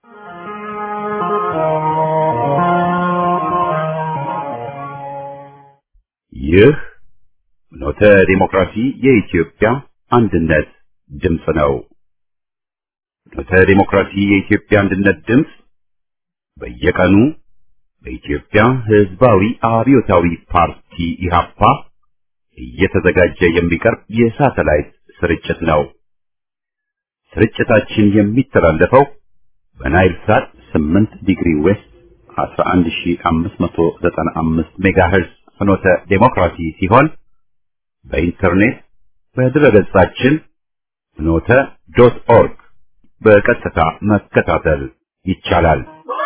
ይህ ኖተ ዲሞክራሲ የኢትዮጵያ አንድነት ድምፅ ነው። ኖተ ዲሞክራሲ የኢትዮጵያ አንድነት ድምፅ በየቀኑ በኢትዮጵያ ሕዝባዊ አብዮታዊ ፓርቲ ኢህአፓ እየተዘጋጀ የሚቀርብ የሳተላይት ስርጭት ነው። ስርጭታችን የሚተላለፈው በናይል ሳት 8 ዲግሪ ዌስት 11595 ሜጋሄርዝ ፍኖተ ዴሞክራሲ ሲሆን በኢንተርኔት በድረገጻችን ፍኖተ ዶት ኦርግ በቀጥታ መከታተል ይቻላል።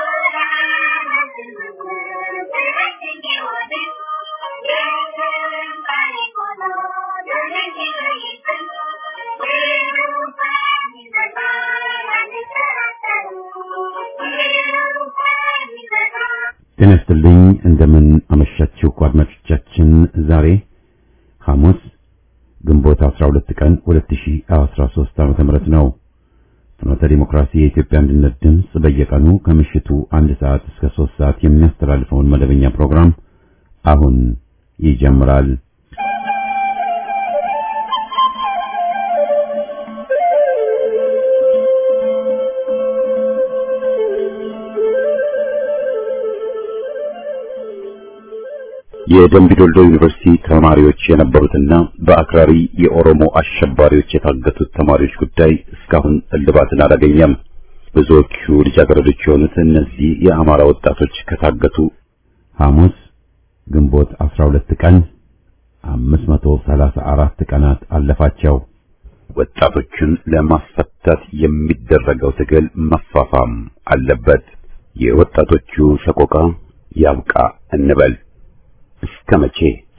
ጤና ይስጥልኝ። እንደምን አመሻችሁ አድማጮቻችን። ዛሬ ሐሙስ ግንቦት 12 ቀን 2013 ዓ.ም ነው። ፍኖተ ዲሞክራሲ የኢትዮጵያ አንድነት ድምፅ በየቀኑ ከምሽቱ አንድ ሰዓት እስከ 3 ሰዓት የሚያስተላልፈውን መደበኛ ፕሮግራም አሁን ይጀምራል። የደምቢ ዶልዶ ዩኒቨርሲቲ ተማሪዎች የነበሩትና በአክራሪ የኦሮሞ አሸባሪዎች የታገቱት ተማሪዎች ጉዳይ እስካሁን እልባትን አላገኘም። ብዙዎቹ ልጃገረዶች የሆኑት እነዚህ የአማራ ወጣቶች ከታገቱ ሐሙስ ግንቦት 12 ቀን 534 ቀናት አለፋቸው። ወጣቶቹን ለማስፈታት የሚደረገው ትግል መፋፋም አለበት። የወጣቶቹ ሰቆቃ ያብቃ እንበል። እስከ መቼ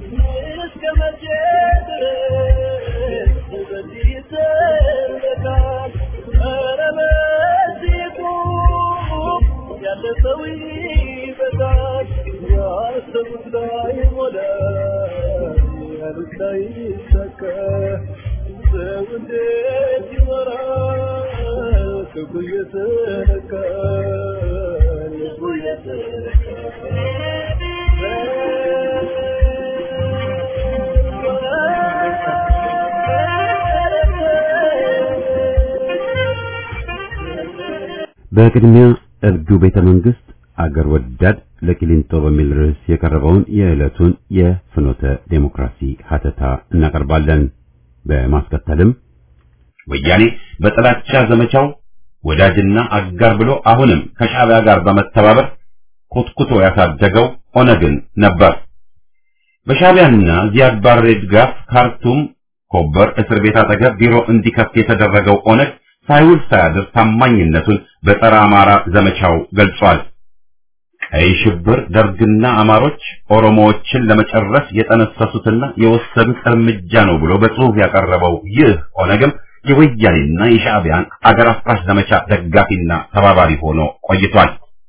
በቅድሚያ እብዱ ቤተ መንግስት አገር ወዳድ ለቂሊንጦ በሚል ርዕስ የቀረበውን የዕለቱን የፍኖተ ዴሞክራሲ ሀተታ እናቀርባለን። በማስከተልም ወያኔ በጥላቻ ዘመቻው ወዳጅና አጋር ብሎ አሁንም ከሻዕቢያ ጋር በመተባበር ኮትኩቶ ያሳደገው ኦነግን ነበር። በሻዕቢያና ዚያድ ባሬ ድጋፍ ካርቱም ኮበር እስር ቤት አጠገብ ቢሮ እንዲከፍት የተደረገው ኦነግ ሳይውል ሳያድር ታማኝነቱን በጸረ አማራ ዘመቻው ገልጿል። ቀይ ሽብር ደርግና አማሮች ኦሮሞዎችን ለመጨረስ የጠነሰሱትና የወሰዱት እርምጃ ነው ብሎ በጽሑፍ ያቀረበው ይህ ኦነግም የወያኔና የሻዕቢያን አገር አፍራሽ ዘመቻ ደጋፊና ተባባሪ ሆኖ ቆይቷል።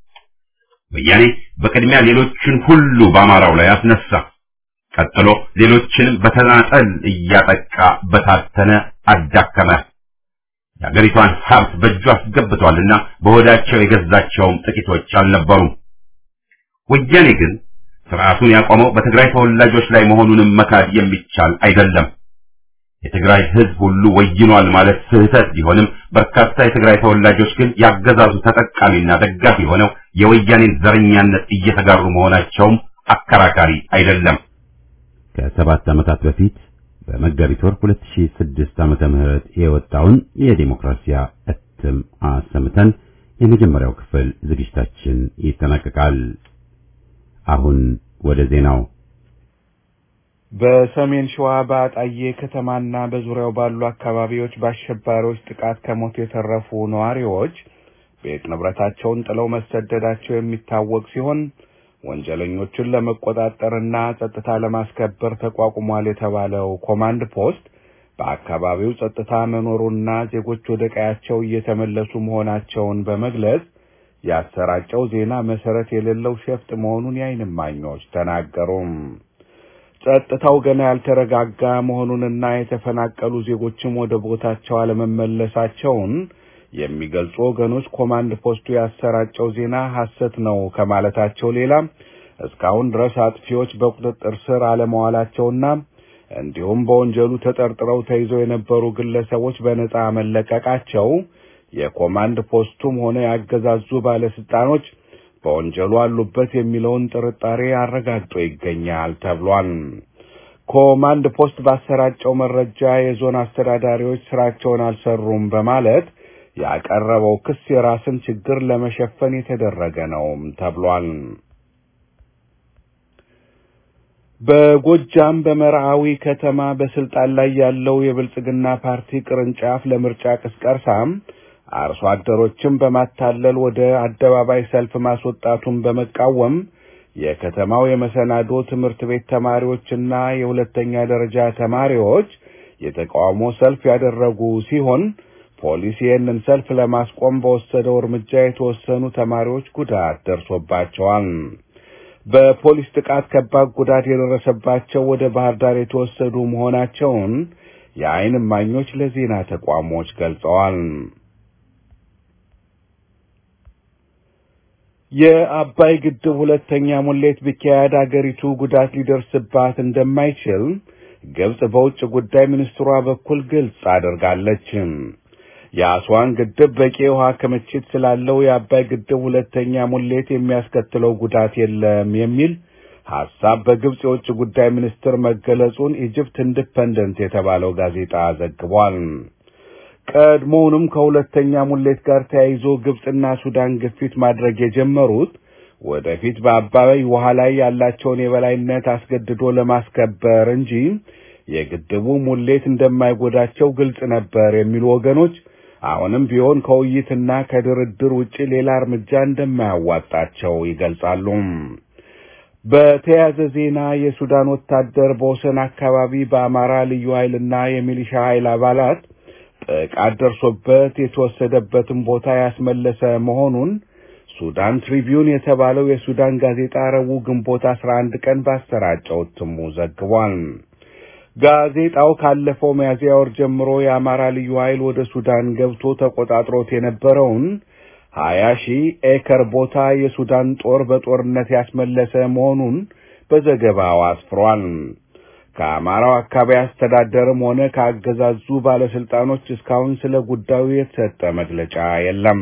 ወያኔ በቅድሚያ ሌሎችን ሁሉ በአማራው ላይ አስነሳ። ቀጥሎ ሌሎችንም በተናጠል እያጠቃ በታተነ፣ አዳከመ። የአገሪቷን ሀብት በእጁ አስገብቷልና በሆዳቸው የገዛቸውም ጥቂቶች አልነበሩም። ወያኔ ግን ስርዓቱን ያቆመው በትግራይ ተወላጆች ላይ መሆኑንም መካድ የሚቻል አይደለም። የትግራይ ሕዝብ ሁሉ ወይኗል ማለት ስህተት ቢሆንም በርካታ የትግራይ ተወላጆች ግን ያገዛዙ ተጠቃሚና ደጋፊ ሆነው የወያኔን ዘረኛነት እየተጋሩ መሆናቸውም አከራካሪ አይደለም። ከሰባት ዓመታት በፊት በመጋቢት ወር 2006 ዓመተ ምህረት የወጣውን የዲሞክራሲያ እትም አሰምተን የመጀመሪያው ክፍል ዝግጅታችን ይጠናቀቃል። አሁን ወደ ዜናው። በሰሜን ሸዋ በአጣዬ ከተማና በዙሪያው ባሉ አካባቢዎች በአሸባሪዎች ጥቃት ከሞት የተረፉ ነዋሪዎች ቤት ንብረታቸውን ጥለው መሰደዳቸው የሚታወቅ ሲሆን ወንጀለኞቹን ለመቆጣጠርና ጸጥታ ለማስከበር ተቋቁሟል የተባለው ኮማንድ ፖስት በአካባቢው ጸጥታ መኖሩና ዜጎች ወደ ቀያቸው እየተመለሱ መሆናቸውን በመግለጽ ያሰራጨው ዜና መሰረት የሌለው ሸፍጥ መሆኑን የዓይን እማኞች ተናገሩም። ጸጥታው ገና ያልተረጋጋ መሆኑንና የተፈናቀሉ ዜጎችም ወደ ቦታቸው አለመመለሳቸውን የሚገልጹ ወገኖች ኮማንድ ፖስቱ ያሰራጨው ዜና ሐሰት ነው ከማለታቸው ሌላ እስካሁን ድረስ አጥፊዎች በቁጥጥር ስር አለመዋላቸውና እንዲሁም በወንጀሉ ተጠርጥረው ተይዘው የነበሩ ግለሰቦች በነጻ መለቀቃቸው የኮማንድ ፖስቱም ሆነ ያገዛዙ ባለስልጣኖች በወንጀሉ አሉበት የሚለውን ጥርጣሬ አረጋግጦ ይገኛል ተብሏል። ኮማንድ ፖስት ባሰራጨው መረጃ የዞን አስተዳዳሪዎች ስራቸውን አልሰሩም በማለት ያቀረበው ክስ የራስን ችግር ለመሸፈን የተደረገ ነው ተብሏል። በጎጃም በመርዓዊ ከተማ በስልጣን ላይ ያለው የብልጽግና ፓርቲ ቅርንጫፍ ለምርጫ ቅስቀሳም አርሶ አደሮችን በማታለል ወደ አደባባይ ሰልፍ ማስወጣቱን በመቃወም የከተማው የመሰናዶ ትምህርት ቤት ተማሪዎችና የሁለተኛ ደረጃ ተማሪዎች የተቃውሞ ሰልፍ ያደረጉ ሲሆን ፖሊስ ይህንን ሰልፍ ለማስቆም በወሰደው እርምጃ የተወሰኑ ተማሪዎች ጉዳት ደርሶባቸዋል። በፖሊስ ጥቃት ከባድ ጉዳት የደረሰባቸው ወደ ባህር ዳር የተወሰዱ መሆናቸውን የዓይን እማኞች ለዜና ተቋሞች ገልጸዋል። የአባይ ግድብ ሁለተኛ ሙሌት ቢካሄድ አገሪቱ ጉዳት ሊደርስባት እንደማይችል ግብጽ በውጭ ጉዳይ ሚኒስትሯ በኩል ግልጽ አድርጋለች። የአስዋን ግድብ በቂ የውሃ ክምችት ስላለው የአባይ ግድብ ሁለተኛ ሙሌት የሚያስከትለው ጉዳት የለም የሚል ሐሳብ በግብጽ የውጭ ጉዳይ ሚኒስትር መገለጹን ኢጅፕት ኢንዲፐንደንት የተባለው ጋዜጣ ዘግቧል። ቀድሞውንም ከሁለተኛ ሙሌት ጋር ተያይዞ ግብጽና ሱዳን ግፊት ማድረግ የጀመሩት ወደፊት በአባይ ውሃ ላይ ያላቸውን የበላይነት አስገድዶ ለማስከበር እንጂ የግድቡ ሙሌት እንደማይጎዳቸው ግልጽ ነበር የሚሉ ወገኖች አሁንም ቢሆን ከውይይትና ከድርድር ውጪ ሌላ እርምጃ እንደማያዋጣቸው ይገልጻሉ። በተያያዘ ዜና የሱዳን ወታደር በወሰን አካባቢ በአማራ ልዩ ኃይልና የሚሊሻ ኃይል አባላት ጥቃት ደርሶበት የተወሰደበትን ቦታ ያስመለሰ መሆኑን ሱዳን ትሪቢዩን የተባለው የሱዳን ጋዜጣ ረቡዕ ግንቦት 11 ቀን ባሰራጨው እትሙ ዘግቧል። ጋዜጣው ካለፈው ሚያዝያ ወር ጀምሮ የአማራ ልዩ ኃይል ወደ ሱዳን ገብቶ ተቆጣጥሮት የነበረውን ሀያ ሺህ ኤከር ቦታ የሱዳን ጦር በጦርነት ያስመለሰ መሆኑን በዘገባው አስፍሯል። ከአማራው አካባቢ አስተዳደርም ሆነ ከአገዛዙ ባለስልጣኖች እስካሁን ስለ ጉዳዩ የተሰጠ መግለጫ የለም።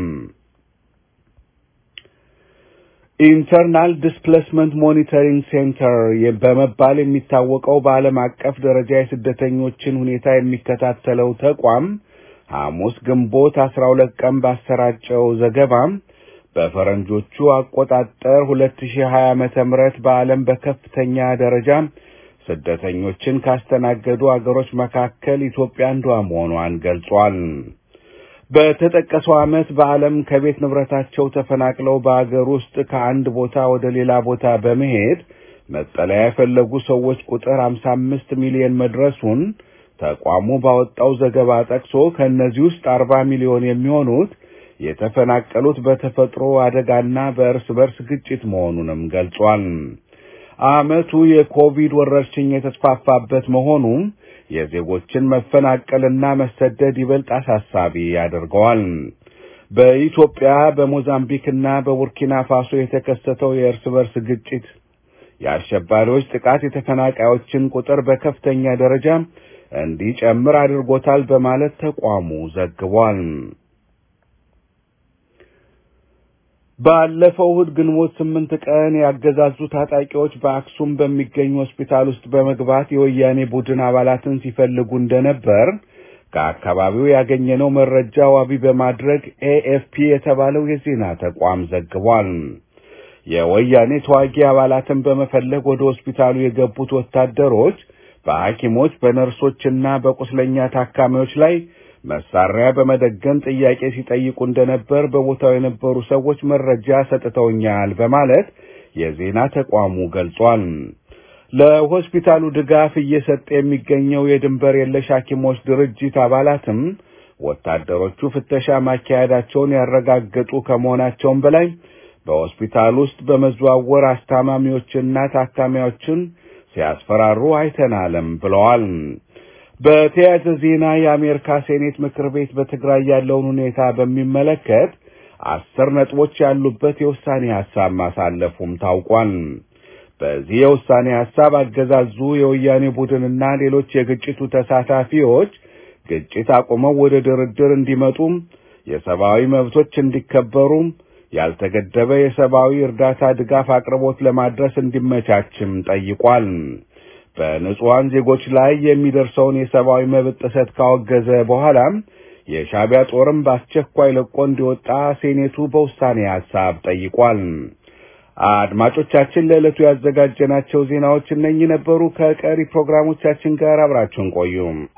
ኢንተርናል ዲስፕሌስመንት ሞኒተሪንግ ሴንተር በመባል የሚታወቀው በዓለም አቀፍ ደረጃ የስደተኞችን ሁኔታ የሚከታተለው ተቋም ሐሙስ ግንቦት አስራ ሁለት ቀን ባሰራጨው ዘገባ በፈረንጆቹ አቆጣጠር ሁለት ሺህ ሀያ ዓመተ ምህረት በዓለም በከፍተኛ ደረጃ ስደተኞችን ካስተናገዱ አገሮች መካከል ኢትዮጵያ አንዷ መሆኗን ገልጿል። በተጠቀሰው ዓመት በዓለም ከቤት ንብረታቸው ተፈናቅለው በአገር ውስጥ ከአንድ ቦታ ወደ ሌላ ቦታ በመሄድ መጠለያ የፈለጉ ሰዎች ቁጥር 55 ሚሊዮን መድረሱን ተቋሙ ባወጣው ዘገባ ጠቅሶ ከእነዚህ ውስጥ 40 ሚሊዮን የሚሆኑት የተፈናቀሉት በተፈጥሮ አደጋና በእርስ በርስ ግጭት መሆኑንም ገልጿል። ዓመቱ የኮቪድ ወረርሽኝ የተስፋፋበት መሆኑም የዜጎችን መፈናቀልና መሰደድ ይበልጥ አሳሳቢ ያደርገዋል። በኢትዮጵያ በሞዛምቢክና በቡርኪና ፋሶ የተከሰተው የእርስ በርስ ግጭት የአሸባሪዎች ጥቃት የተፈናቃዮችን ቁጥር በከፍተኛ ደረጃ እንዲጨምር አድርጎታል በማለት ተቋሙ ዘግቧል። ባለፈው እሁድ ግንቦት ስምንት ቀን ያገዛዙ ታጣቂዎች በአክሱም በሚገኝ ሆስፒታል ውስጥ በመግባት የወያኔ ቡድን አባላትን ሲፈልጉ እንደነበር ከአካባቢው ያገኘነው መረጃ ዋቢ በማድረግ ኤኤፍፒ የተባለው የዜና ተቋም ዘግቧል። የወያኔ ተዋጊ አባላትን በመፈለግ ወደ ሆስፒታሉ የገቡት ወታደሮች በሐኪሞች በነርሶችና በቁስለኛ ታካሚዎች ላይ መሳሪያ በመደገን ጥያቄ ሲጠይቁ እንደነበር በቦታው የነበሩ ሰዎች መረጃ ሰጥተውኛል በማለት የዜና ተቋሙ ገልጿል። ለሆስፒታሉ ድጋፍ እየሰጠ የሚገኘው የድንበር የለሽ ሐኪሞች ድርጅት አባላትም ወታደሮቹ ፍተሻ ማካሄዳቸውን ያረጋገጡ ከመሆናቸውም በላይ በሆስፒታል ውስጥ በመዘዋወር አስታማሚዎችና ታካሚዎችን ሲያስፈራሩ አይተናልም ብለዋል። በተያያዘ ዜና የአሜሪካ ሴኔት ምክር ቤት በትግራይ ያለውን ሁኔታ በሚመለከት አስር ነጥቦች ያሉበት የውሳኔ ሀሳብ ማሳለፉም ታውቋል። በዚህ የውሳኔ ሀሳብ አገዛዙ የወያኔ ቡድንና ሌሎች የግጭቱ ተሳታፊዎች ግጭት አቁመው ወደ ድርድር እንዲመጡም፣ የሰብአዊ መብቶች እንዲከበሩም፣ ያልተገደበ የሰብአዊ እርዳታ ድጋፍ አቅርቦት ለማድረስ እንዲመቻችም ጠይቋል። በንጹሐን ዜጎች ላይ የሚደርሰውን የሰብአዊ መብት ጥሰት ካወገዘ በኋላም የሻዕቢያ ጦርም በአስቸኳይ ለቆ እንዲወጣ ሴኔቱ በውሳኔ ሀሳብ ጠይቋል። አድማጮቻችን ለዕለቱ ያዘጋጀናቸው ዜናዎች እነኚህ ነበሩ። ከቀሪ ፕሮግራሞቻችን ጋር አብራችሁን ቆዩ።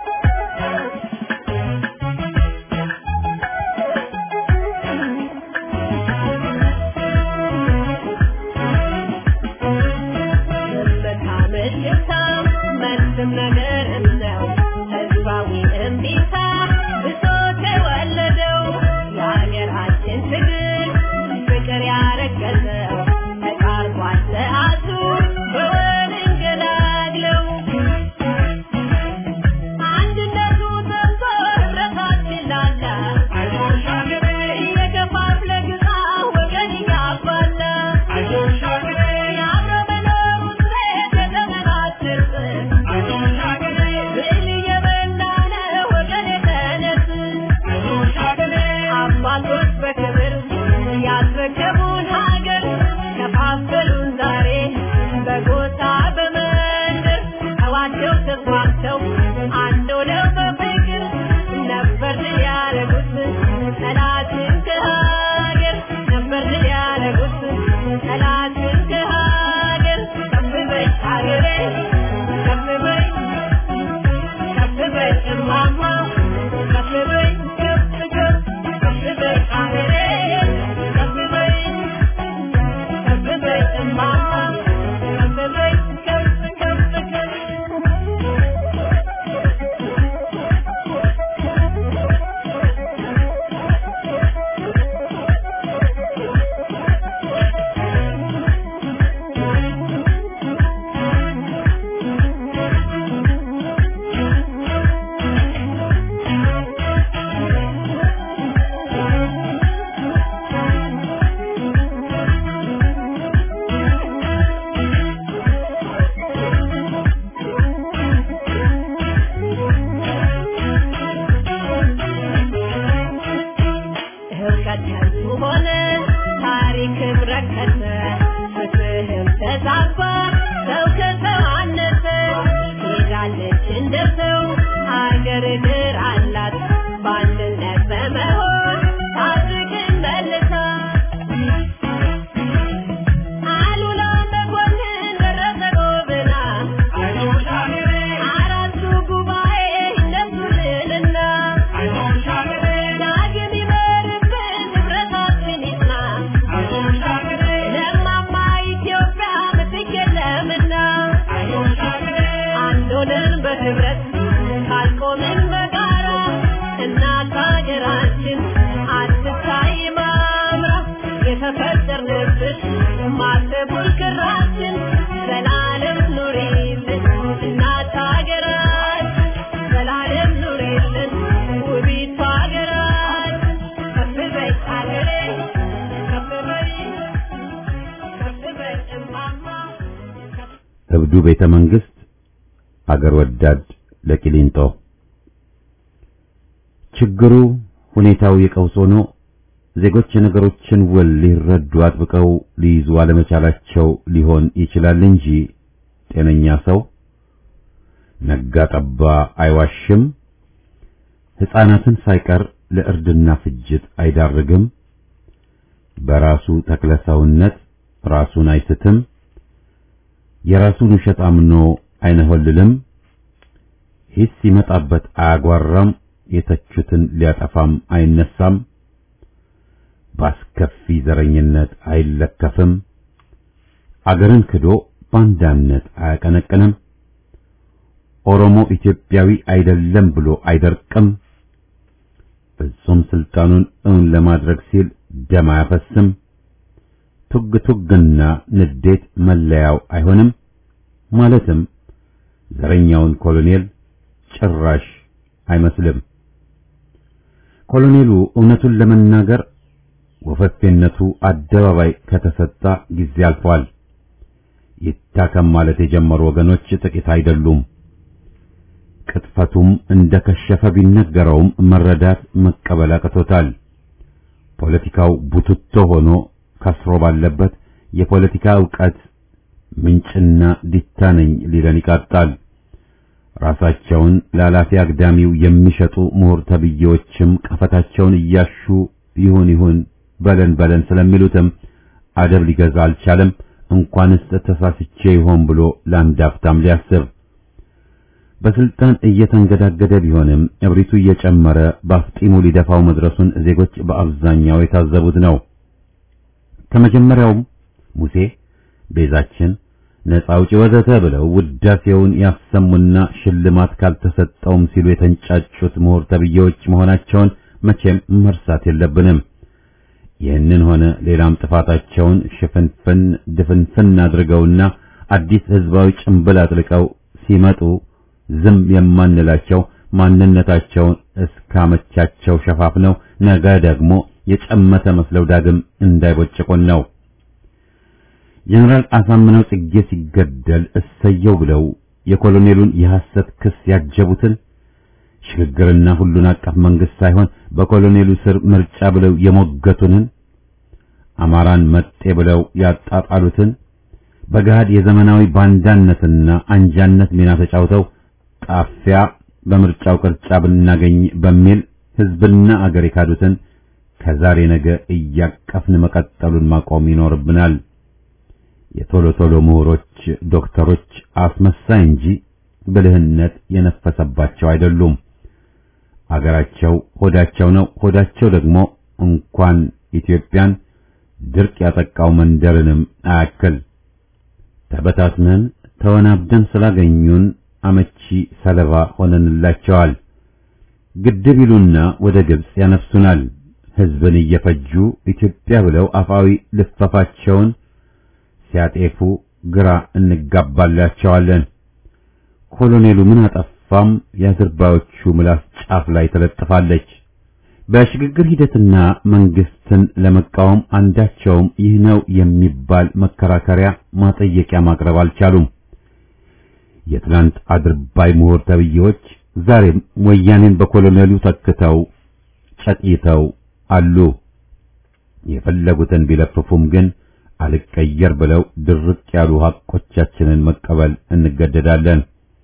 እብዱ ቤተ መንግስት አገር ወዳድ ለቂሊንጦ ችግሩ ሁኔታው የቀውስ ሆኖ ዜጎች የነገሮችን ውል ሊረዱ አጥብቀው ሊይዙ አለመቻላቸው ሊሆን ይችላል እንጂ ጤነኛ ሰው ነጋ ጠባ አይዋሽም፣ ሕፃናትን ሳይቀር ለእርድና ፍጅት አይዳርግም፣ በራሱ ተክለሰውነት ራሱን አይስትም፣ የራሱን ውሸት አምኖ አይነሆልልም፣ ሂስ ሲመጣበት አያጓራም፣ የተቹትን ሊያጠፋም አይነሳም፣ ባስከፊ ዘረኝነት አይለከፍም፣ አገርን ክዶ ባንዳነት አያቀነቅንም፣ ኦሮሞ ኢትዮጵያዊ አይደለም ብሎ አይደርቅም፣ ፍጹም ስልጣኑን እውን ለማድረግ ሲል ደም አያፈስም፣ ቱግ ቱግና ንዴት መለያው አይሆንም። ማለትም ዘረኛውን ኮሎኔል ጭራሽ አይመስልም። ኮሎኔሉ እውነቱን ለመናገር ወፈፌነቱ አደባባይ ከተሰጣ ጊዜ አልፏል። ይታከም ማለት የጀመሩ ወገኖች ጥቂት አይደሉም። ቅጥፈቱም እንደከሸፈ ቢነገረውም መረዳት መቀበል አቅቶታል። ፖለቲካው ቡትቶ ሆኖ ከስሮ ባለበት የፖለቲካ ዕውቀት ምንጭና ዲታ ነኝ ሊለን ይቃጣል። ራሳቸውን ለኃላፊ አግዳሚው የሚሸጡ ምሁር ተብዬዎችም ቀፈታቸውን እያሹ ይሁን ይሁን በለን በለን ስለሚሉትም አደብ ሊገዛ አልቻለም። እንኳንስ ተሳስቼ ይሆን ብሎ ለአንድ አፍታም ሊያስብ በስልጣን እየተንገዳገደ ቢሆንም እብሪቱ እየጨመረ በአፍጢሙ ሊደፋው መድረሱን ዜጎች በአብዛኛው የታዘቡት ነው። ከመጀመሪያውም ሙሴ ቤዛችን ነፃ አውጪ ወዘተ ብለው ውዳሴውን ያሰሙና ሽልማት ካልተሰጠውም ሲሉ የተንጫጩት ምሁር ተብዬዎች መሆናቸውን መቼም መርሳት የለብንም። ይህንን ሆነ ሌላም ጥፋታቸውን ሽፍንፍን ድፍንፍን አድርገውና አዲስ ህዝባዊ ጭንብል አጥልቀው ሲመጡ ዝም የማንላቸው ማንነታቸውን እስካመቻቸው ሸፋፍነው ነገ ደግሞ የጨመተ መስለው ዳግም እንዳይቦጭቁን ነው። ጀነራል አሳምነው ጽጌ ሲገደል እሰየው ብለው የኮሎኔሉን የሐሰት ክስ ያጀቡትን ሽግግርና ሁሉን አቀፍ መንግስት ሳይሆን በኮሎኔሉ ስር ምርጫ ብለው የሞገቱንን አማራን መጤ ብለው ያጣጣሉትን በገሃድ የዘመናዊ ባንዳነትና አንጃነት ሚና ተጫውተው ጣፊያ በምርጫው ቅርጫ ብናገኝ በሚል ህዝብና አገር የካዱትን ከዛሬ ነገ እያቀፍን መቀጠሉን ማቆም ይኖርብናል። የቶሎ ቶሎ ምሁሮች ዶክተሮች አስመሳይ እንጂ ብልህነት የነፈሰባቸው አይደሉም። አገራቸው ሆዳቸው ነው። ሆዳቸው ደግሞ እንኳን ኢትዮጵያን ድርቅ ያጠቃው መንደርንም አያክል። ተበታትነን ተወናብደን ስላገኙን አመቺ ሰለባ ሆነንላቸዋል። ግድብ ይሉና ወደ ግብጽ ያነፍሱናል። ህዝብን እየፈጁ ኢትዮጵያ ብለው አፋዊ ልፈፋቸውን ሲያጤፉ ግራ እንጋባላቸዋለን። ኮሎኔሉ ምን አጠፋም የአዝርባዮቹ ምላስ ጫፍ ላይ ተለጥፋለች። በሽግግር ሂደትና መንግስትን ለመቃወም አንዳቸውም ይህ ነው የሚባል መከራከሪያ ማጠየቂያ ማቅረብ አልቻሉም። የትናንት አድርባይ ምሁር ተብዬዎች ዛሬም ወያኔን በኮሎኔሉ ተክተው ጨቅይተው አሉ። የፈለጉትን ቢለፍፉም ግን አልቀየር ብለው ድርቅ ያሉ ሐቆቻችንን መቀበል እንገደዳለን።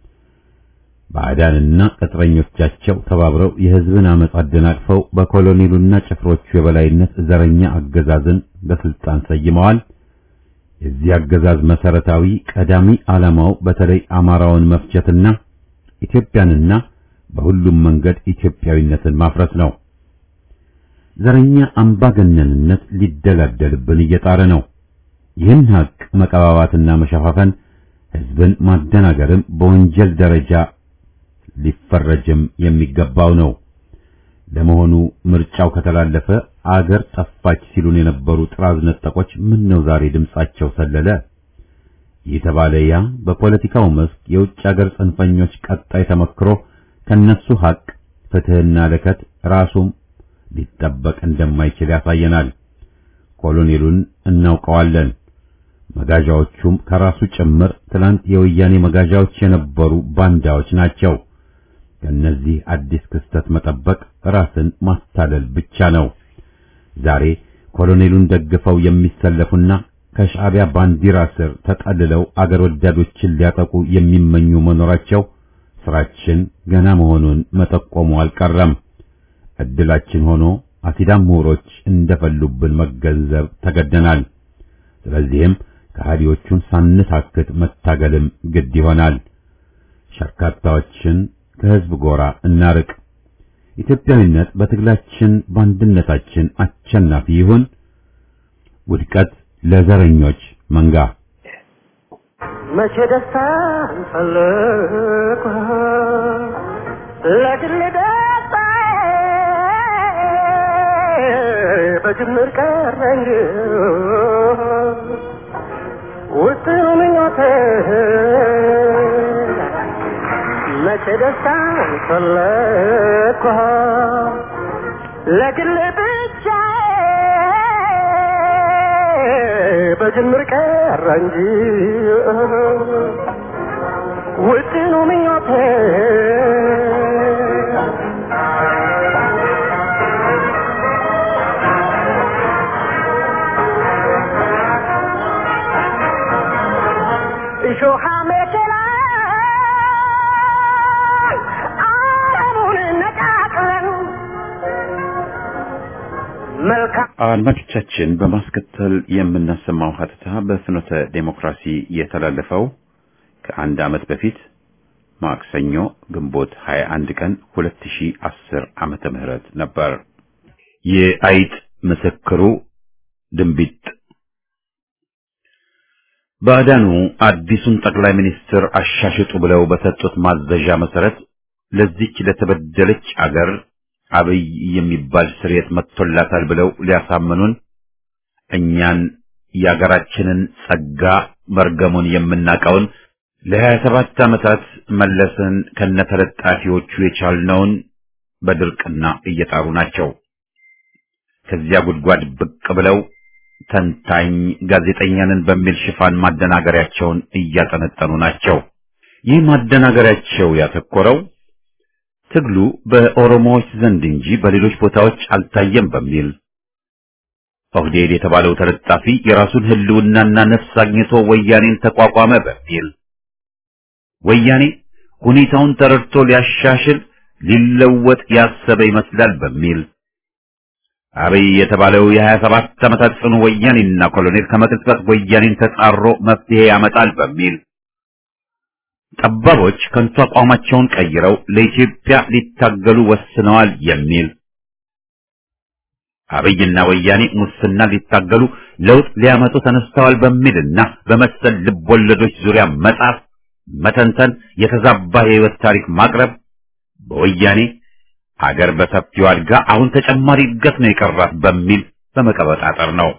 ባዕዳንና ቅጥረኞቻቸው ተባብረው የህዝብን አመፅ አደናቅፈው በኮሎኔሉና ጭፍሮቹ የበላይነት ዘረኛ አገዛዝን በስልጣን ሰይመዋል። የዚህ አገዛዝ መሰረታዊ ቀዳሚ ዓላማው በተለይ አማራውን መፍጀትና ኢትዮጵያንና በሁሉም መንገድ ኢትዮጵያዊነትን ማፍረስ ነው። ዘረኛ አምባገነንነት ሊደላደልብን እየጣረ ነው። ይህን ሀቅ መቀባባትና መሸፋፈን ህዝብን ማደናገርም በወንጀል ደረጃ ሊፈረጅም የሚገባው ነው። ለመሆኑ ምርጫው ከተላለፈ አገር ጠፋች ሲሉን የነበሩ ጥራዝ ነጠቆች ምን ነው ዛሬ ድምጻቸው ሰለለ? የተባለ ያ በፖለቲካው መስክ የውጭ አገር ጽንፈኞች ቀጣይ ተመክሮ ከነሱ ሀቅ ፍትህና ለከት ራሱም ሊጠበቅ እንደማይችል ያሳየናል። ኮሎኔሉን እናውቀዋለን። መጋዣዎቹም ከራሱ ጭምር ትላንት የወያኔ መጋዣዎች የነበሩ ባንዳዎች ናቸው። ከነዚህ አዲስ ክስተት መጠበቅ ራስን ማታለል ብቻ ነው። ዛሬ ኮሎኔሉን ደግፈው የሚሰለፉና ከሻዕቢያ ባንዲራ ስር ተጠልለው አገር ወዳዶችን ሊያጠቁ የሚመኙ መኖራቸው ስራችን ገና መሆኑን መጠቆሙ አልቀረም። እድላችን ሆኖ አሲዳም ምሁሮች እንደፈሉብን መገንዘብ ተገደናል። ስለዚህም ከሃዲዎቹን ሳንታክት መታገልም ግድ ይሆናል። ሸርካታዎችን ከህዝብ ጎራ እናርቅ። ኢትዮጵያዊነት በትግላችን በአንድነታችን አሸናፊ ይሁን። ውድቀት ለዘረኞች መንጋ። መቼ ደስታ እንፈልግ ለግል ደስታ በጅምር ቀረ እንጂ ውስጥ ምኞቴ መቼ ደስታን ፈለግኩ ለግል ብቻ በጅምር ቀረ እንጂ ውጥኑ ምኞቴ እሾሃ መከላ አረሙን ነቃቅለን መልካም አድማጮቻችን በማስከተል የምናሰማው ሀተታ በፍኖተ ዴሞክራሲ የተላለፈው ከአንድ ዓመት በፊት ማክሰኞ ግንቦት 21 ቀን 2010 ዓመተ ምህረት ነበር። የአይጥ ምስክሩ ድንቢጥ ባዕዳኑ አዲሱን ጠቅላይ ሚኒስትር አሻሽጡ ብለው በሰጡት ማዘዣ መሰረት ለዚች ለተበደለች አገር አብይ የሚባል ስርየት መጥቶላታል ብለው ሊያሳምኑን እኛን የአገራችንን ጸጋ መርገሙን የምናቀውን ለሀያ ሰባት ዓመታት መለስን ከነተለጣፊዎቹ የቻልነውን በድርቅና እየጣሩ ናቸው። ከዚያ ጉድጓድ ብቅ ብለው ተንታኝ ጋዜጠኛንን በሚል ሽፋን ማደናገሪያቸውን እያጠነጠኑ ናቸው። ይህ ማደናገሪያቸው ያተኮረው ትግሉ በኦሮሞዎች ዘንድ እንጂ በሌሎች ቦታዎች አልታየም በሚል ኦህዴድ የተባለው ተለጣፊ የራሱን ሕልውናና ነፍስ አግኝቶ ወያኔን ተቋቋመ በሚል ወያኔ ሁኔታውን ተረድቶ ሊያሻሽል ሊለወጥ ያሰበ ይመስላል በሚል አብይ የተባለው የሀያ ሰባት ዓመታት ጽኑ ወያኔና ኮሎኔል ከመቅጽበት ወያኔን ተጻሮ መፍትሄ ያመጣል በሚል ጠባቦች ከንቱ አቋማቸውን ቀይረው ለኢትዮጵያ ሊታገሉ ወስነዋል የሚል አብይና ወያኔ ሙስና ሊታገሉ ለውጥ ሊያመጡ ተነስተዋል በሚልና በመሰል ልቦለዶች ዙሪያ መጻፍ፣ መተንተን፣ የተዛባ የህይወት ታሪክ ማቅረብ በወያኔ አገር በሰፊው አድጋ አሁን ተጨማሪ እድገት ነው የቀራት በሚል በመቀበጣጠር ነው።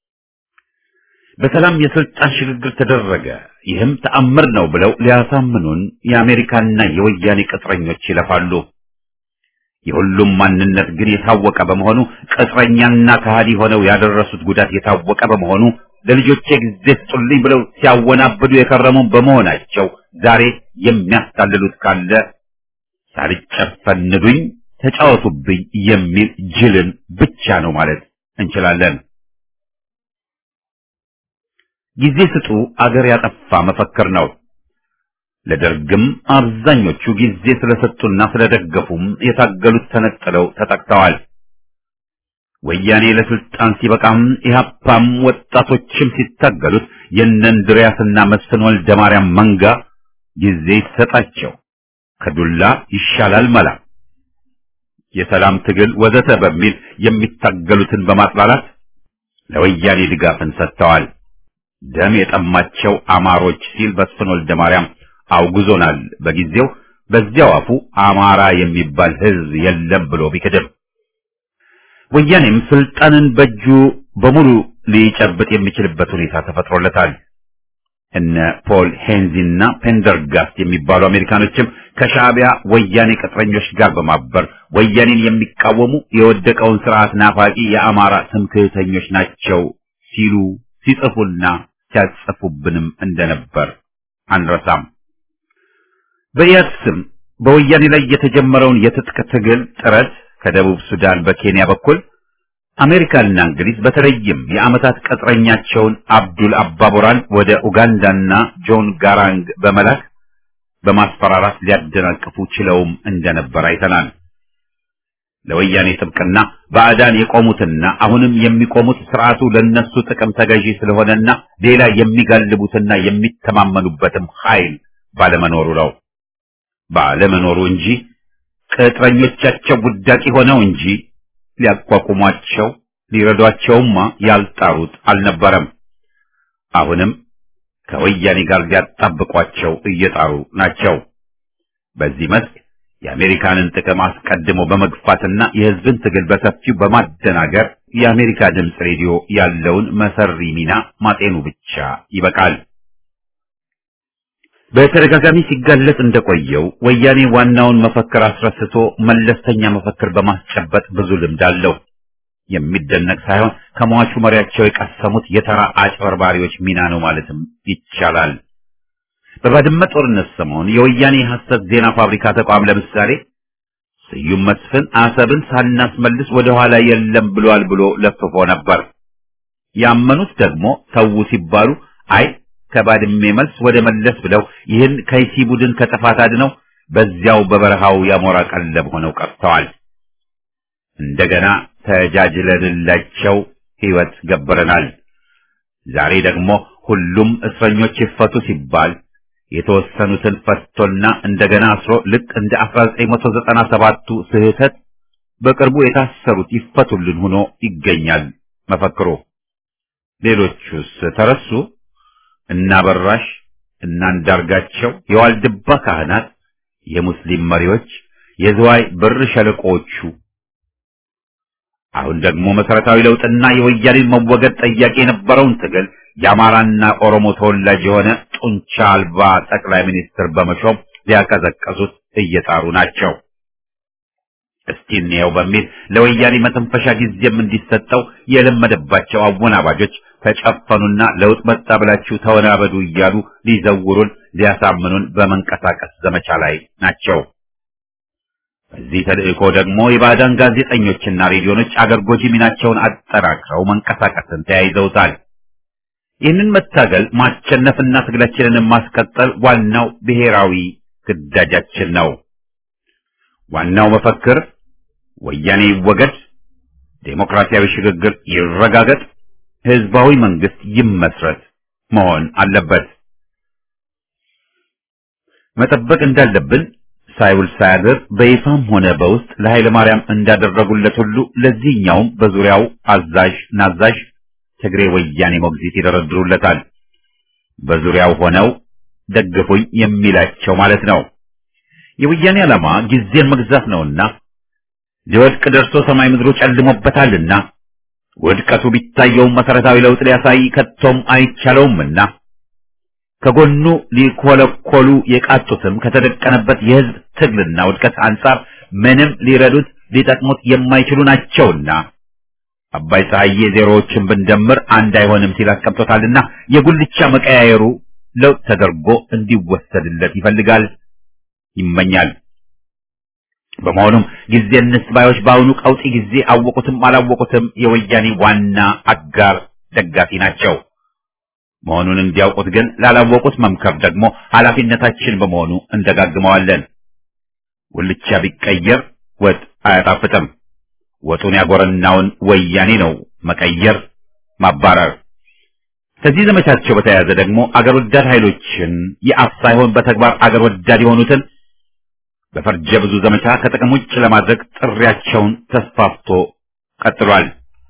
በሰላም የስልጣን ሽግግር ተደረገ፣ ይህም ተአምር ነው ብለው ሊያሳምኑን የአሜሪካና የወያኔ ቅጥረኞች ይለፋሉ። የሁሉም ማንነት ግን የታወቀ በመሆኑ ቅጥረኛና ከሃዲ ሆነው ያደረሱት ጉዳት የታወቀ በመሆኑ ለልጆቼ ጊዜ ስጡልኝ ብለው ሲያወናብዱ የከረሙ በመሆናቸው ዛሬ የሚያስታልሉት ካለ ሳልጨፈንዱኝ ተጫወቱብኝ የሚል ጅልን ብቻ ነው ማለት እንችላለን። ጊዜ ስጡ አገር ያጠፋ መፈክር ነው። ለደርግም አብዛኞቹ ጊዜ ስለሰጡና ስለደገፉም የታገሉት ተነጥለው ተጠቅተዋል። ወያኔ ለስልጣን ሲበቃም ኢህአፓም ወጣቶችም ሲታገሉት የእነ እንድሪያስና መስፍን ወልደ ማርያም መንጋ ጊዜ ይሰጣቸው ከዱላ ይሻላል መላ የሰላም ትግል ወዘተ በሚል የሚታገሉትን በማጥላላት ለወያኔ ድጋፍን ሰጥተዋል። ደም የጠማቸው አማሮች ሲል መስፍን ወልደ ማርያም አውግዞናል። በጊዜው በዚያው አፉ አማራ የሚባል ሕዝብ የለም ብሎ ቢክድም ወያኔም ስልጣንን በእጁ በሙሉ ሊጨብጥ የሚችልበት ሁኔታ ተፈጥሮለታል። እነ ፖል ሄንዚና ፔንደርጋስት የሚባሉ አሜሪካኖችም ከሻዕቢያ ወያኔ ቅጥረኞች ጋር በማበር ወያኔን የሚቃወሙ የወደቀውን ስርዓት ናፋቂ የአማራ ትምክህተኞች ናቸው ሲሉ ሲጽፉና ሲያጽፉብንም እንደነበር አንረሳም። በኢያድ ስም በወያኔ ላይ የተጀመረውን የትጥቅ ትግል ጥረት ከደቡብ ሱዳን በኬንያ በኩል አሜሪካና እንግሊዝ በተለይም የዓመታት ቅጥረኛቸውን አብዱል አባቦራን ወደ ኡጋንዳና ጆን ጋራንግ በመላክ በማስፈራራት ሊያደናቅፉ ችለውም እንደነበር አይተናል። ለወያኔ ጥብቅና ባዕዳን የቆሙትና አሁንም የሚቆሙት ስርዓቱ ለነሱ ጥቅም ተገዢ ስለሆነና ሌላ የሚጋልቡትና የሚተማመኑበትም ኃይል ባለመኖሩ ነው። ባለመኖሩ እንጂ ቅጥረኞቻቸው ውዳቂ ሆነው እንጂ ሊያቋቁሟቸው ሊረዷቸውማ ያልጣሩት አልነበረም። አሁንም ከወያኔ ጋር ሊያጣብቋቸው እየጣሩ ናቸው። በዚህ መስክ የአሜሪካንን ጥቅም አስቀድሞ በመግፋትና የሕዝብን ትግል በሰፊው በማደናገር የአሜሪካ ድምፅ ሬዲዮ ያለውን መሰሪ ሚና ማጤኑ ብቻ ይበቃል። በተደጋጋሚ ሲጋለጥ እንደቆየው ወያኔ ዋናውን መፈክር አስረስቶ መለስተኛ መፈክር በማስጨበጥ ብዙ ልምድ አለው። የሚደነቅ ሳይሆን ከሟቹ መሪያቸው የቀሰሙት የተራ አጭበርባሪዎች ሚና ነው ማለትም ይቻላል። በባድመ ጦርነት ሰሞን የወያኔ ሐሰት ዜና ፋብሪካ ተቋም ለምሳሌ ስዩም መስፍን አሰብን ሳናስመልስ ወደ ኋላ የለም ብሏል ብሎ ለፍፎ ነበር። ያመኑት ደግሞ ተዉ ሲባሉ አይ ከባድሜ መልስ ወደ መለስ ብለው ይህን ከይሲ ቡድን ከጥፋት አድነው በዚያው በበረሃው ያሞራ ቀለብ ሆነው ቀርተዋል። እንደገና ተጃጅለንላቸው ሕይወት ገበረናል። ዛሬ ደግሞ ሁሉም እስረኞች ይፈቱ ሲባል የተወሰኑትን ፈቶና እንደገና አስሮ ልክ እንደ 1997ቱ ስህተት በቅርቡ የታሰሩት ይፈቱልን ሆኖ ይገኛል መፈክሩ። ሌሎቹስ ተረሱ? እና በራሽ እና አንዳርጋቸው፣ የዋልድባ ካህናት፣ የሙስሊም መሪዎች፣ የዝዋይ ብር ሸለቆዎቹ አሁን ደግሞ መሰረታዊ ለውጥና የወያኔን መወገድ ጠያቂ የነበረውን ትግል የአማራና ኦሮሞ ተወላጅ የሆነ ጡንቻ አልባ ጠቅላይ ሚኒስትር በመሾም ሊያቀዘቀዙት እየጣሩ ናቸው። እስቲ እንየው በሚል ለወያኔ መተንፈሻ ጊዜም እንዲሰጠው የለመደባቸው አወናባጆች ተጨፈኑና ለውጥ መጣ ብላችሁ ተወናበዱ እያሉ ሊዘውሩን ሊያሳምኑን በመንቀሳቀስ ዘመቻ ላይ ናቸው። በዚህ ተልእኮ ደግሞ የባዕዳን ጋዜጠኞችና ሬዲዮኖች አገር ጎጂ ሚናቸውን አጠናክረው መንቀሳቀስን ተያይዘውታል። ይህንን መታገል ማሸነፍና ትግላችንን ማስቀጠል ዋናው ብሔራዊ ግዳጃችን ነው። ዋናው መፈክር ወያኔ ይወገድ፣ ዴሞክራሲያዊ ሽግግር ይረጋገጥ፣ ህዝባዊ መንግስት ይመስረት መሆን አለበት። መጠበቅ እንዳለብን ሳይውል ሳያድር በይፋም ሆነ በውስጥ ለኃይለ ማርያም እንዳደረጉለት ሁሉ ለዚህኛውም በዙሪያው አዛዥ ናዛዥ ትግሬ ወያኔ ሞግዚት ይደረድሩለታል። በዙሪያው ሆነው ደግፉኝ የሚላቸው ማለት ነው። የወያኔ ዓላማ ጊዜን መግዛት ነውና ሊወድቅ ደርሶ ሰማይ ምድሩ ጨልሞበታልና ውድቀቱ ቢታየውም መሰረታዊ ለውጥ ሊያሳይ ከቶም አይቻለውምና ከጎኑ ሊኮለኮሉ የቃጡትም ከተደቀነበት የህዝብ ትግልና ውድቀት አንጻር ምንም ሊረዱት ሊጠቅሙት የማይችሉ ናቸውና አባይ ፀሐዬ ዜሮዎችን ብንደምር አንድ አይሆንም ሲል አስቀምጦታልና የጉልቻ መቀያየሩ ለውጥ ተደርጎ እንዲወሰድለት ይፈልጋል፣ ይመኛል። በመሆኑም ጊዜ እንስጥ ባዮች በአሁኑ ቀውጢ ጊዜ አወቁትም አላወቁትም የወያኔ ዋና አጋር ደጋፊ ናቸው። መሆኑን እንዲያውቁት ግን ላላወቁት መምከር ደግሞ ኃላፊነታችን በመሆኑ እንደጋግመዋለን። ጉልቻ ቢቀየር ወጥ አያጣፍጥም። ወጡን ያጎረናውን ወያኔ ነው መቀየር፣ ማባረር። ከዚህ ዘመቻቸው በተያያዘ ደግሞ አገር ወዳድ ኃይሎችን የአፍ ሳይሆን በተግባር አገር ወዳድ የሆኑትን በፈርጀ ብዙ ዘመቻ ከጥቅም ውጭ ለማድረግ ጥሪያቸውን ተስፋፍቶ ቀጥሏል።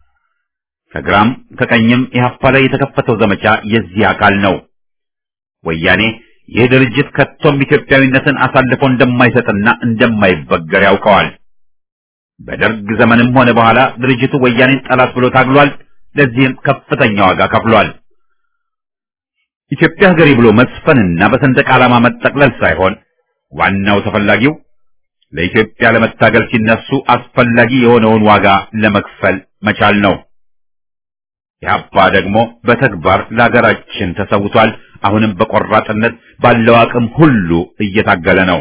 ከግራም ከቀኝም ኢህአፓ ላይ የተከፈተው ዘመቻ የዚህ አካል ነው። ወያኔ ይህ ድርጅት ከቶም ኢትዮጵያዊነትን አሳልፎ እንደማይሰጥና እንደማይበገር ያውቀዋል። በደርግ ዘመንም ሆነ በኋላ ድርጅቱ ወያኔን ጠላት ብሎ ታግሏል። ለዚህም ከፍተኛ ዋጋ ከፍሏል። ኢትዮጵያ ሀገሬ ብሎ መስፈንና በሰንደቅ ዓላማ መጠቅለል ሳይሆን ዋናው ተፈላጊው ለኢትዮጵያ ለመታገል ሲነሱ አስፈላጊ የሆነውን ዋጋ ለመክፈል መቻል ነው። ኢህአፓ ደግሞ በተግባር ለሀገራችን ተሰውቷል። አሁንም በቆራጥነት ባለው አቅም ሁሉ እየታገለ ነው።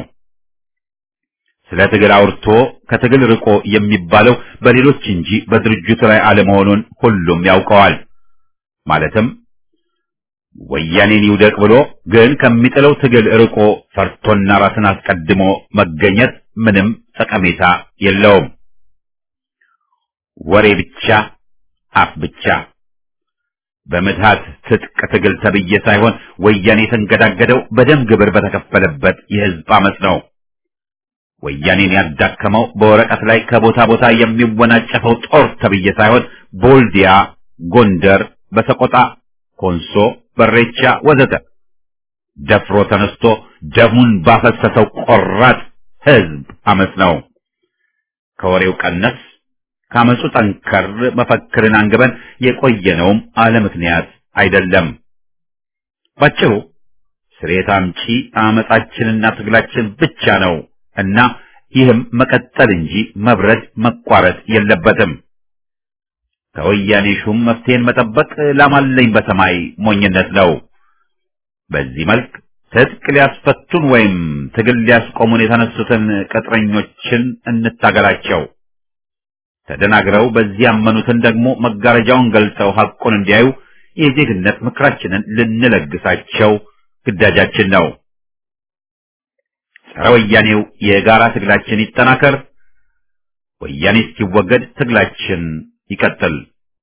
ስለ ትግል አውርቶ ከትግል ርቆ የሚባለው በሌሎች እንጂ በድርጅቱ ላይ አለመሆኑን ሁሉም ያውቀዋል። ማለትም ወያኔን ይውደቅ ብሎ ግን ከሚጥለው ትግል ርቆ ፈርቶና ራስን አስቀድሞ መገኘት ምንም ጠቀሜታ የለውም። ወሬ ብቻ፣ አፍ ብቻ በምትሃት ትጥቅ ትግል ተብዬ ሳይሆን ወያኔ የተንገዳገደው በደም ግብር በተከፈለበት የህዝብ አመፅ ነው። ወያኔን ያዳከመው በወረቀት ላይ ከቦታ ቦታ የሚወናጨፈው ጦር ተብዬ ሳይሆን ቦልዲያ፣ ጎንደር፣ በሰቆጣ፣ ኮንሶ፣ በሬቻ ወዘተ ደፍሮ ተነስቶ ደሙን ባፈሰሰው ቆራጥ ህዝብ አመፅ ነው። ከወሬው ቀነስ ካመፁ ጠንከር መፈክርን አንግበን የቆየነውም አለ ምክንያት አይደለም። ባጭሩ ስሬት አምጪ አመጻችንና ትግላችን ብቻ ነው እና ይህም መቀጠል እንጂ መብረድ መቋረጥ የለበትም። ከወያኔ ሹም መፍትሄን መጠበቅ ላማለኝ በሰማይ ሞኝነት ነው። በዚህ መልክ ትጥቅ ሊያስፈቱን ወይም ትግል ሊያስቆሙን የተነሱትን ቅጥረኞችን እንታገላቸው። ተደናግረው በዚህ ያመኑትን ደግሞ መጋረጃውን ገልጠው ሐቁን እንዲያዩ የዜግነት ምክራችንን ልንለግሳቸው ግዳጃችን ነው። ጸረ ወያኔው የጋራ ትግላችን ይጠናከር። ወያኔ እስኪወገድ ትግላችን ይቀጥል።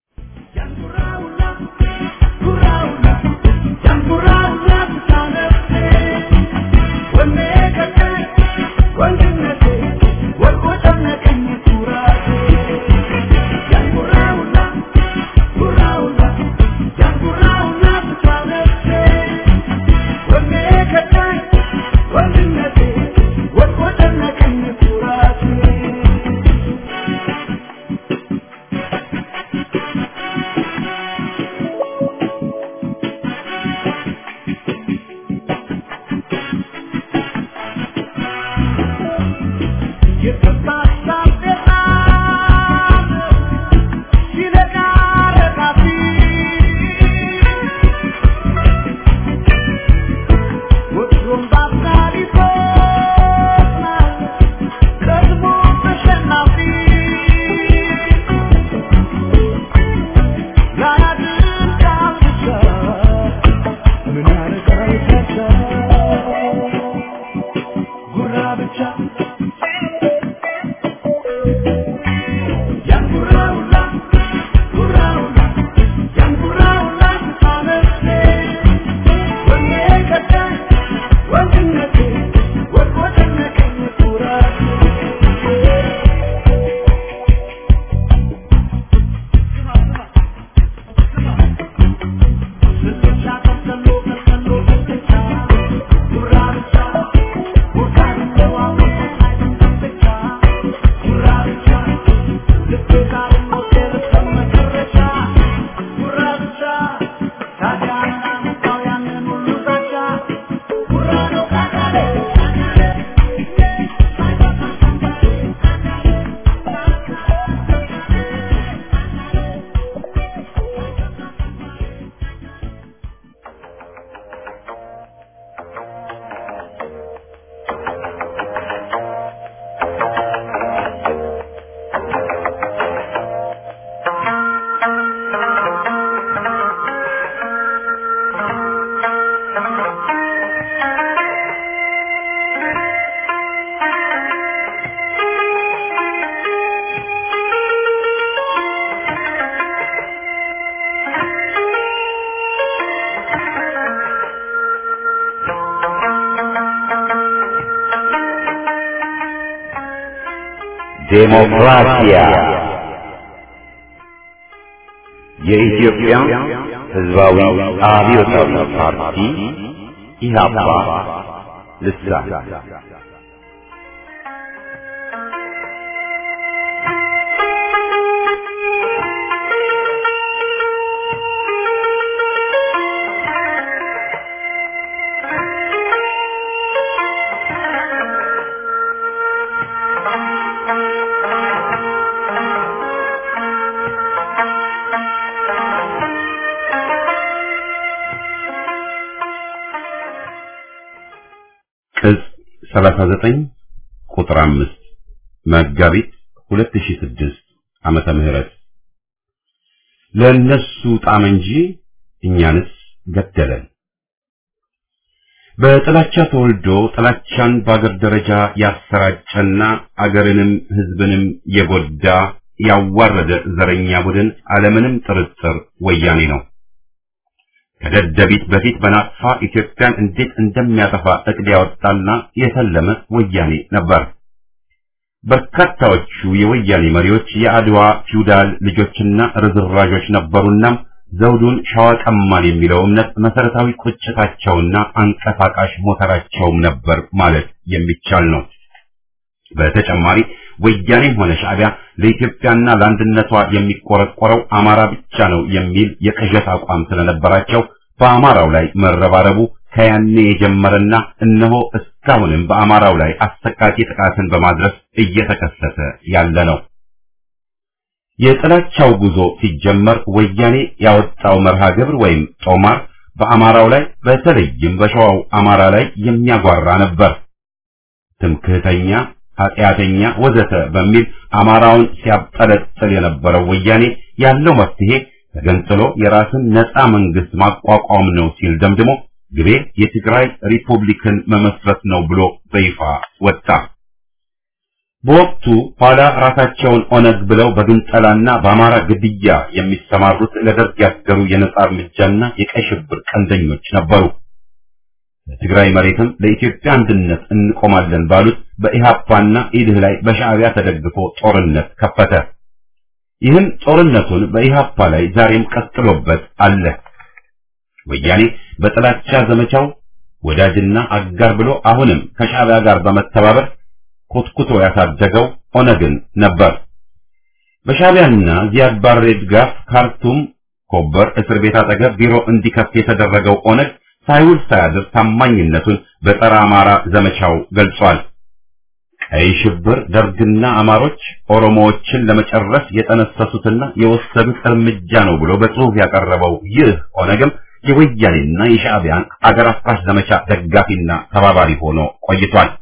ዴሞክራሲያ የኢትዮጵያ ሕዝባዊ አብዮታዊ ፓርቲ ኢህአፓ ልሳን ቅጽ 39 ቁጥር 5 መጋቢት 2006 ዓመተ ምህረት ለነሱ ጣም እንጂ እኛንስ ገደለን። በጥላቻ ተወልዶ ጥላቻን በአገር ደረጃ ያሰራጨና አገርንም ሕዝብንም የጎዳ ያዋረደ ዘረኛ ቡድን አለምንም ጥርጥር ወያኔ ነው። ከደደቢት በፊት በናቅፋ ኢትዮጵያን እንዴት እንደሚያጠፋ እቅድ ያወጣና የተለመ ወያኔ ነበር። በርካታዎቹ የወያኔ መሪዎች የአድዋ ፊውዳል ልጆችና ርዝራዦች ነበሩና ዘውዱን ሸዋ ቀማን የሚለው እምነት መሰረታዊ ቁጭታቸውና አንቀሳቃሽ ሞተራቸውም ነበር ማለት የሚቻል ነው። በተጨማሪ ወያኔም ሆነ ሻዕቢያ ለኢትዮጵያና ለአንድነቷ የሚቆረቆረው አማራ ብቻ ነው የሚል የቅዠት አቋም ስለነበራቸው በአማራው ላይ መረባረቡ ከያኔ የጀመረና እነሆ እስካሁንም በአማራው ላይ አሰቃቂ ጥቃትን በማድረስ እየተከሰተ ያለ ነው። የጥላቻው ጉዞ ሲጀመር ወያኔ ያወጣው መርሃ ግብር ወይም ጦማር በአማራው ላይ በተለይም በሸዋው አማራ ላይ የሚያጓራ ነበር። ትምክህተኛ፣ ኃጢአተኛ፣ ወዘተ በሚል አማራውን ሲያብጠለጥል የነበረው ወያኔ ያለው መፍትሄ ተገንጥሎ የራስን ነፃ መንግስት ማቋቋም ነው ሲል ደምድሞ ግቤ የትግራይ ሪፑብሊክን መመስረት ነው ብሎ በይፋ ወጣ። በወቅቱ ኋላ ራሳቸውን ኦነግ ብለው በግንጠላና በአማራ ግድያ የሚሰማሩት ለደርግ ያገሩ የነጻ እርምጃና የቀይ ሽብር ቀንደኞች ነበሩ። በትግራይ መሬትም ለኢትዮጵያ አንድነት እንቆማለን ባሉት በኢሃፓና ኢድህ ላይ በሻዕቢያ ተደግፎ ጦርነት ከፈተ። ይህም ጦርነቱን በኢሃፓ ላይ ዛሬም ቀጥሎበት አለ። ወያኔ በጥላቻ ዘመቻው ወዳጅና አጋር ብሎ አሁንም ከሻዕቢያ ጋር በመተባበር ኮትኩቶ ያሳደገው ኦነግን ነበር። በሻዕቢያና ዚያድ ባሬ ድጋፍ ካርቱም ኮበር እስር ቤት አጠገብ ቢሮ እንዲከፍት የተደረገው ኦነግ ሳይውል ሳያድር ታማኝነቱን በጸረ አማራ ዘመቻው ገልጿል። ቀይ ሽብር ደርግና አማሮች ኦሮሞዎችን ለመጨረስ የጠነሰሱትና የወሰዱት እርምጃ ነው ብሎ በጽሑፍ ያቀረበው ይህ ኦነግም የወያኔና የሻዕቢያን አገር አፍራሽ ዘመቻ ደጋፊና ተባባሪ ሆኖ ቆይቷል።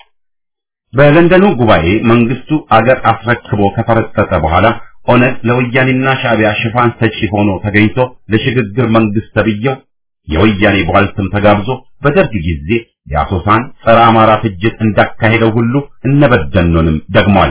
በለንደኑ ጉባኤ መንግስቱ አገር አስረክቦ ከፈረጠጠ በኋላ ኦነግ ለወያኔና ሻዕቢያ ሽፋን ሰጪ ሆኖ ተገኝቶ ለሽግግር መንግስት ተብየው የወያኔ ቧልትም ተጋብዞ በደርግ ጊዜ የአሶሳን ጸረ አማራ ፍጅት እንዳካሄደው ሁሉ እነበደኖንም ደግሟል።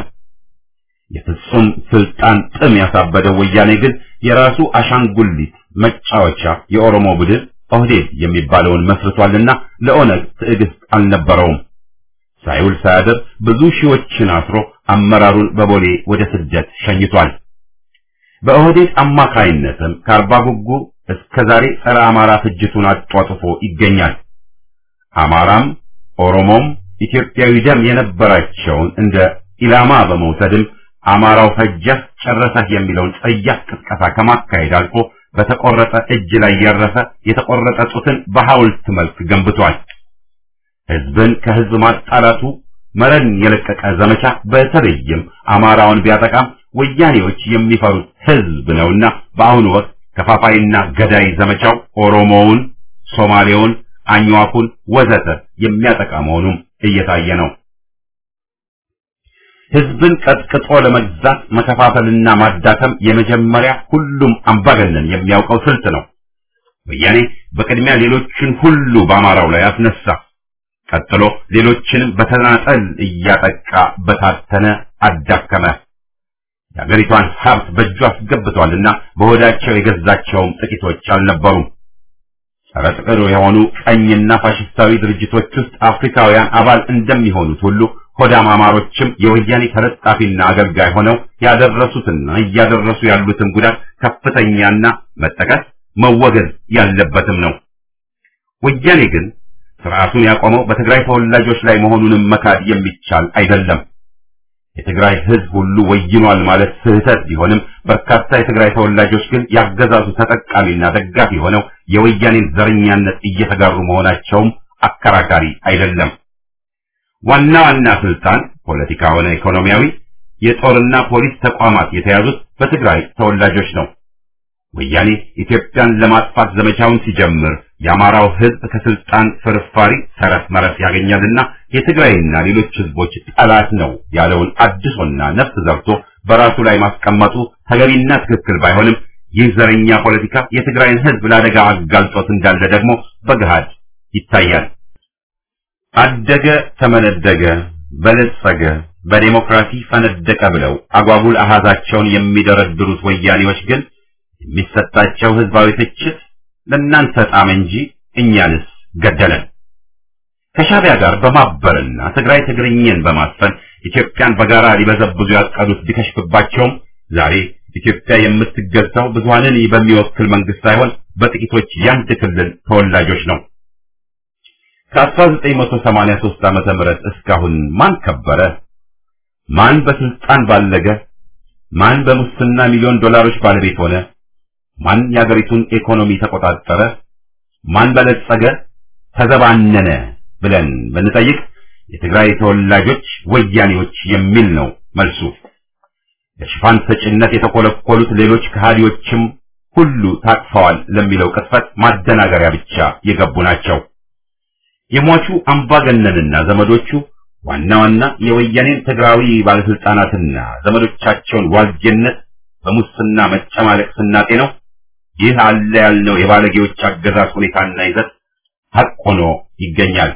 የፍጹም ስልጣን ጥም ያሳበደው ወያኔ ግን የራሱ አሻንጉሊት መጫወቻ የኦሮሞ ቡድን ኦህዴድ የሚባለውን መስርቷልና ለኦነግ ትዕግስት አልነበረውም። ሳይውል ሳያድር ብዙ ሺዎችን አስሮ አመራሩን በቦሌ ወደ ስደት ሸኝቷል። በኦህዴድ አማካይነትም ከአርባ ጉጉ እስከ ዛሬ ጸረ አማራ ፍጅቱን አጧጥፎ ይገኛል። አማራም ኦሮሞም ኢትዮጵያዊ ደም የነበራቸውን እንደ ኢላማ በመውሰድም አማራው ፈጀህ ጨረሰህ የሚለውን ጸያፍ ቅስቀሳ ከማካሄድ አልፎ በተቆረጠ እጅ ላይ ያረፈ የተቆረጠ ጡትን በሐውልት መልክ ገንብቷል። ህዝብን ከህዝብ ማጣላቱ መረን የለቀቀ ዘመቻ በተለይም አማራውን ቢያጠቃም ወያኔዎች የሚፈሩት ህዝብ ነውና በአሁኑ ወቅት ከፋፋይና ገዳይ ዘመቻው ኦሮሞውን፣ ሶማሌውን፣ አኝዋኩን ወዘተ የሚያጠቃ መሆኑም እየታየ ነው። ህዝብን ቀጥቅጦ ለመግዛት መከፋፈልና ማዳከም የመጀመሪያ ሁሉም አምባገነን የሚያውቀው ስልት ነው። ወያኔ በቅድሚያ ሌሎችን ሁሉ በአማራው ላይ አስነሳ። ቀጥሎ ሌሎችንም በተናጠል እያጠቃ በታተነ፣ አዳከመ። የአገሪቷን ሀብት በእጁ አስገብቷልና በሆዳቸው የገዛቸውም ጥቂቶች አልነበሩም። ጸረ ጥቅር የሆኑ ቀኝና ፋሽስታዊ ድርጅቶች ውስጥ አፍሪካውያን አባል እንደሚሆኑት ሁሉ ሆዳም አማሮችም የወያኔ ተለጣፊና አገልጋይ ሆነው ያደረሱትና እያደረሱ ያሉትን ጉዳት ከፍተኛና መጠቀስ መወገዝ ያለበትም ነው። ወያኔ ግን ስርዓቱን ያቆመው በትግራይ ተወላጆች ላይ መሆኑንም መካድ የሚቻል አይደለም። የትግራይ ህዝብ ሁሉ ወይኗል ማለት ስህተት ቢሆንም በርካታ የትግራይ ተወላጆች ግን ያገዛዙ ተጠቃሚና ደጋፊ ሆነው የወያኔን ዘረኛነት እየተጋሩ መሆናቸውም አከራካሪ አይደለም። ዋና ዋና ስልጣን ፖለቲካ ሆነ ኢኮኖሚያዊ፣ የጦርና ፖሊስ ተቋማት የተያዙት በትግራይ ተወላጆች ነው። ወያኔ ኢትዮጵያን ለማጥፋት ዘመቻውን ሲጀምር የአማራው ህዝብ ከስልጣን ፍርፋሪ ተረፍ መረፍ ያገኛልና የትግራይና ሌሎች ህዝቦች ጠላት ነው ያለውን አድሶና ነፍስ ዘርቶ በራሱ ላይ ማስቀመጡ ተገቢና ትክክል ባይሆንም ይህ ዘረኛ ፖለቲካ የትግራይን ህዝብ ለአደጋ አጋልጦት እንዳለ ደግሞ በገሃድ ይታያል። አደገ፣ ተመነደገ፣ በለጸገ፣ በዴሞክራሲ ፈነደቀ ብለው አጓጉል አሃዛቸውን የሚደረድሩት ወያኔዎች ግን የሚሰጣቸው ህዝባዊ ትችት ለእናንተ ጣም እንጂ እኛንስ ገደለን። ከሻቢያ ጋር በማበርና ትግራይ ትግርኝን በማስፈን ኢትዮጵያን በጋራ ሊበዘብዙ ያቀዱት ቢከሽፍባቸውም ዛሬ ኢትዮጵያ የምትገዛው ብዙሃንን በሚወክል መንግስት ሳይሆን በጥቂቶች የአንድ ክልል ተወላጆች ነው። ከ1983 ዓመተ ምህረት እስካሁን ማን ከበረ? ማን በስልጣን ባለገ? ማን በሙስና ሚሊዮን ዶላሮች ባለቤት ሆነ? ማን የአገሪቱን ኢኮኖሚ ተቆጣጠረ? ማን በለጸገ? ተዘባነነ ብለን ብንጠይቅ የትግራይ ተወላጆች ወያኔዎች የሚል ነው መልሱ። ለሽፋን ሰጭነት የተኮለኮሉት ሌሎች ከሃዲዎችም ሁሉ ታቅፈዋል ለሚለው ቅጥፈት ማደናገሪያ ብቻ የገቡ ናቸው። የሟቹ አምባገነንና ዘመዶቹ ዋና ዋና የወያኔን ትግራዊ ባለስልጣናትና ዘመዶቻቸውን ዋልጌነት በሙስና መጨማለቅ ስናጤ ነው። ይህ አለ ያልነው የባለጌዎች አገዛዝ ሁኔታና ይዘት ሐቅ ሆኖ ይገኛል።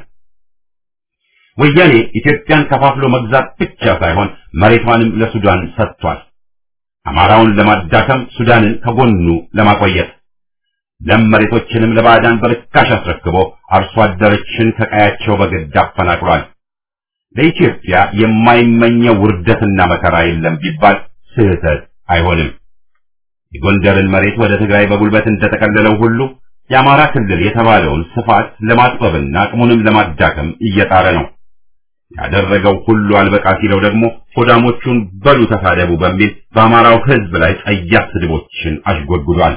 ወያኔ ኢትዮጵያን ከፋፍሎ መግዛት ብቻ ሳይሆን መሬቷንም ለሱዳን ሰጥቷል። አማራውን ለማዳከም ሱዳንን ከጎኑ ለማቆየት ለም መሬቶችንም ለባዕዳን በርካሽ አስረክቦ አርሶ አደሮችን ከቀያቸው በግድ አፈናቅሏል። ለኢትዮጵያ የማይመኘው ውርደትና መከራ የለም ቢባል ስህተት አይሆንም። የጎንደርን መሬት ወደ ትግራይ በጉልበት እንደተቀለለው ሁሉ የአማራ ክልል የተባለውን ስፋት ለማጥበብና አቅሙንም ለማዳከም እየጣረ ነው። ያደረገው ሁሉ አልበቃ ሲለው ደግሞ ሆዳሞቹን በሉ ተሳደቡ በሚል በአማራው ሕዝብ ላይ ጸያፍ ስድቦችን አሽጎድጉዷል።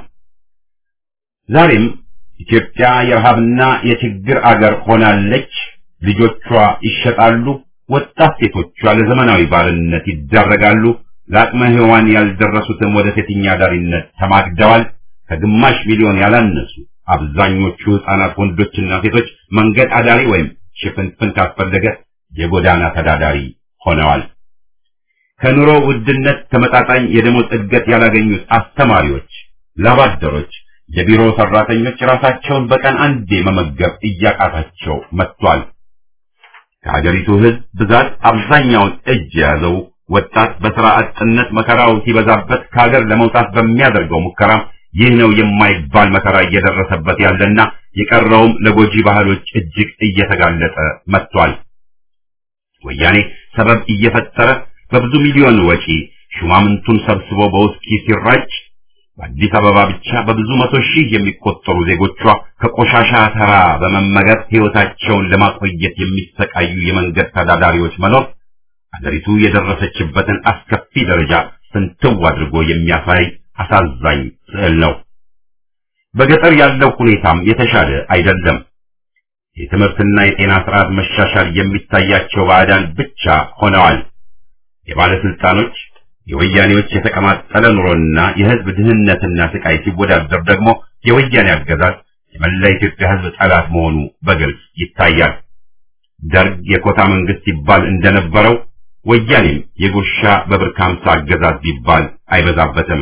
ዛሬም ኢትዮጵያ የረሃብና የችግር አገር ሆናለች። ልጆቿ ይሸጣሉ። ወጣት ሴቶቿ ለዘመናዊ ባርነት ይዳረጋሉ። ለአቅመ ሔዋን ያልደረሱትም ወደ ሴተኛ አዳሪነት ተማግደዋል። ከግማሽ ሚሊዮን ያላነሱ አብዛኞቹ ሕፃናት ወንዶችና ሴቶች መንገድ አዳሪ ወይም ሽፍንፍን ካስፈለገ የጎዳና ተዳዳሪ ሆነዋል። ከኑሮ ውድነት ተመጣጣኝ የደሞዝ እድገት ያላገኙት አስተማሪዎች፣ ላባደሮች፣ የቢሮ ሰራተኞች ራሳቸውን በቀን አንዴ መመገብ እያቃታቸው መጥቷል። ከሀገሪቱ ሕዝብ ብዛት አብዛኛውን እጅ የያዘው ወጣት በሥራ አጥነት መከራው ሲበዛበት ከሀገር ለመውጣት በሚያደርገው ሙከራ ይህ ነው የማይባል መከራ እየደረሰበት ያለና የቀረውም ለጎጂ ባህሎች እጅግ እየተጋለጠ መጥቷል። ወያኔ ሰበብ እየፈጠረ በብዙ ሚሊዮን ወጪ ሹማምንቱን ሰብስቦ በውስኪ ሲራጭ በአዲስ አበባ ብቻ በብዙ መቶ ሺህ የሚቆጠሩ ዜጎቿ ከቆሻሻ ተራ በመመገብ ሕይወታቸውን ለማቆየት የሚሰቃዩ የመንገድ ተዳዳሪዎች መኖር አገሪቱ የደረሰችበትን አስከፊ ደረጃ ፍንትው አድርጎ የሚያሳይ አሳዛኝ ስዕል ነው። በገጠር ያለው ሁኔታም የተሻለ አይደለም። የትምህርትና የጤና ስርዓት መሻሻል የሚታያቸው ባዕዳን ብቻ ሆነዋል። የባለስልጣኖች የወያኔዎች የተቀማጠለ ኑሮና የሕዝብ ድህነትና ስቃይ ሲወዳደር ደግሞ የወያኔ አገዛዝ የመላ ኢትዮጵያ ሕዝብ ጠላት መሆኑ በግልጽ ይታያል። ደርግ የኮታ መንግስት ይባል እንደነበረው ወያኔም የጉርሻ በብር ካምሳ አገዛዝ ቢባል አይበዛበትም።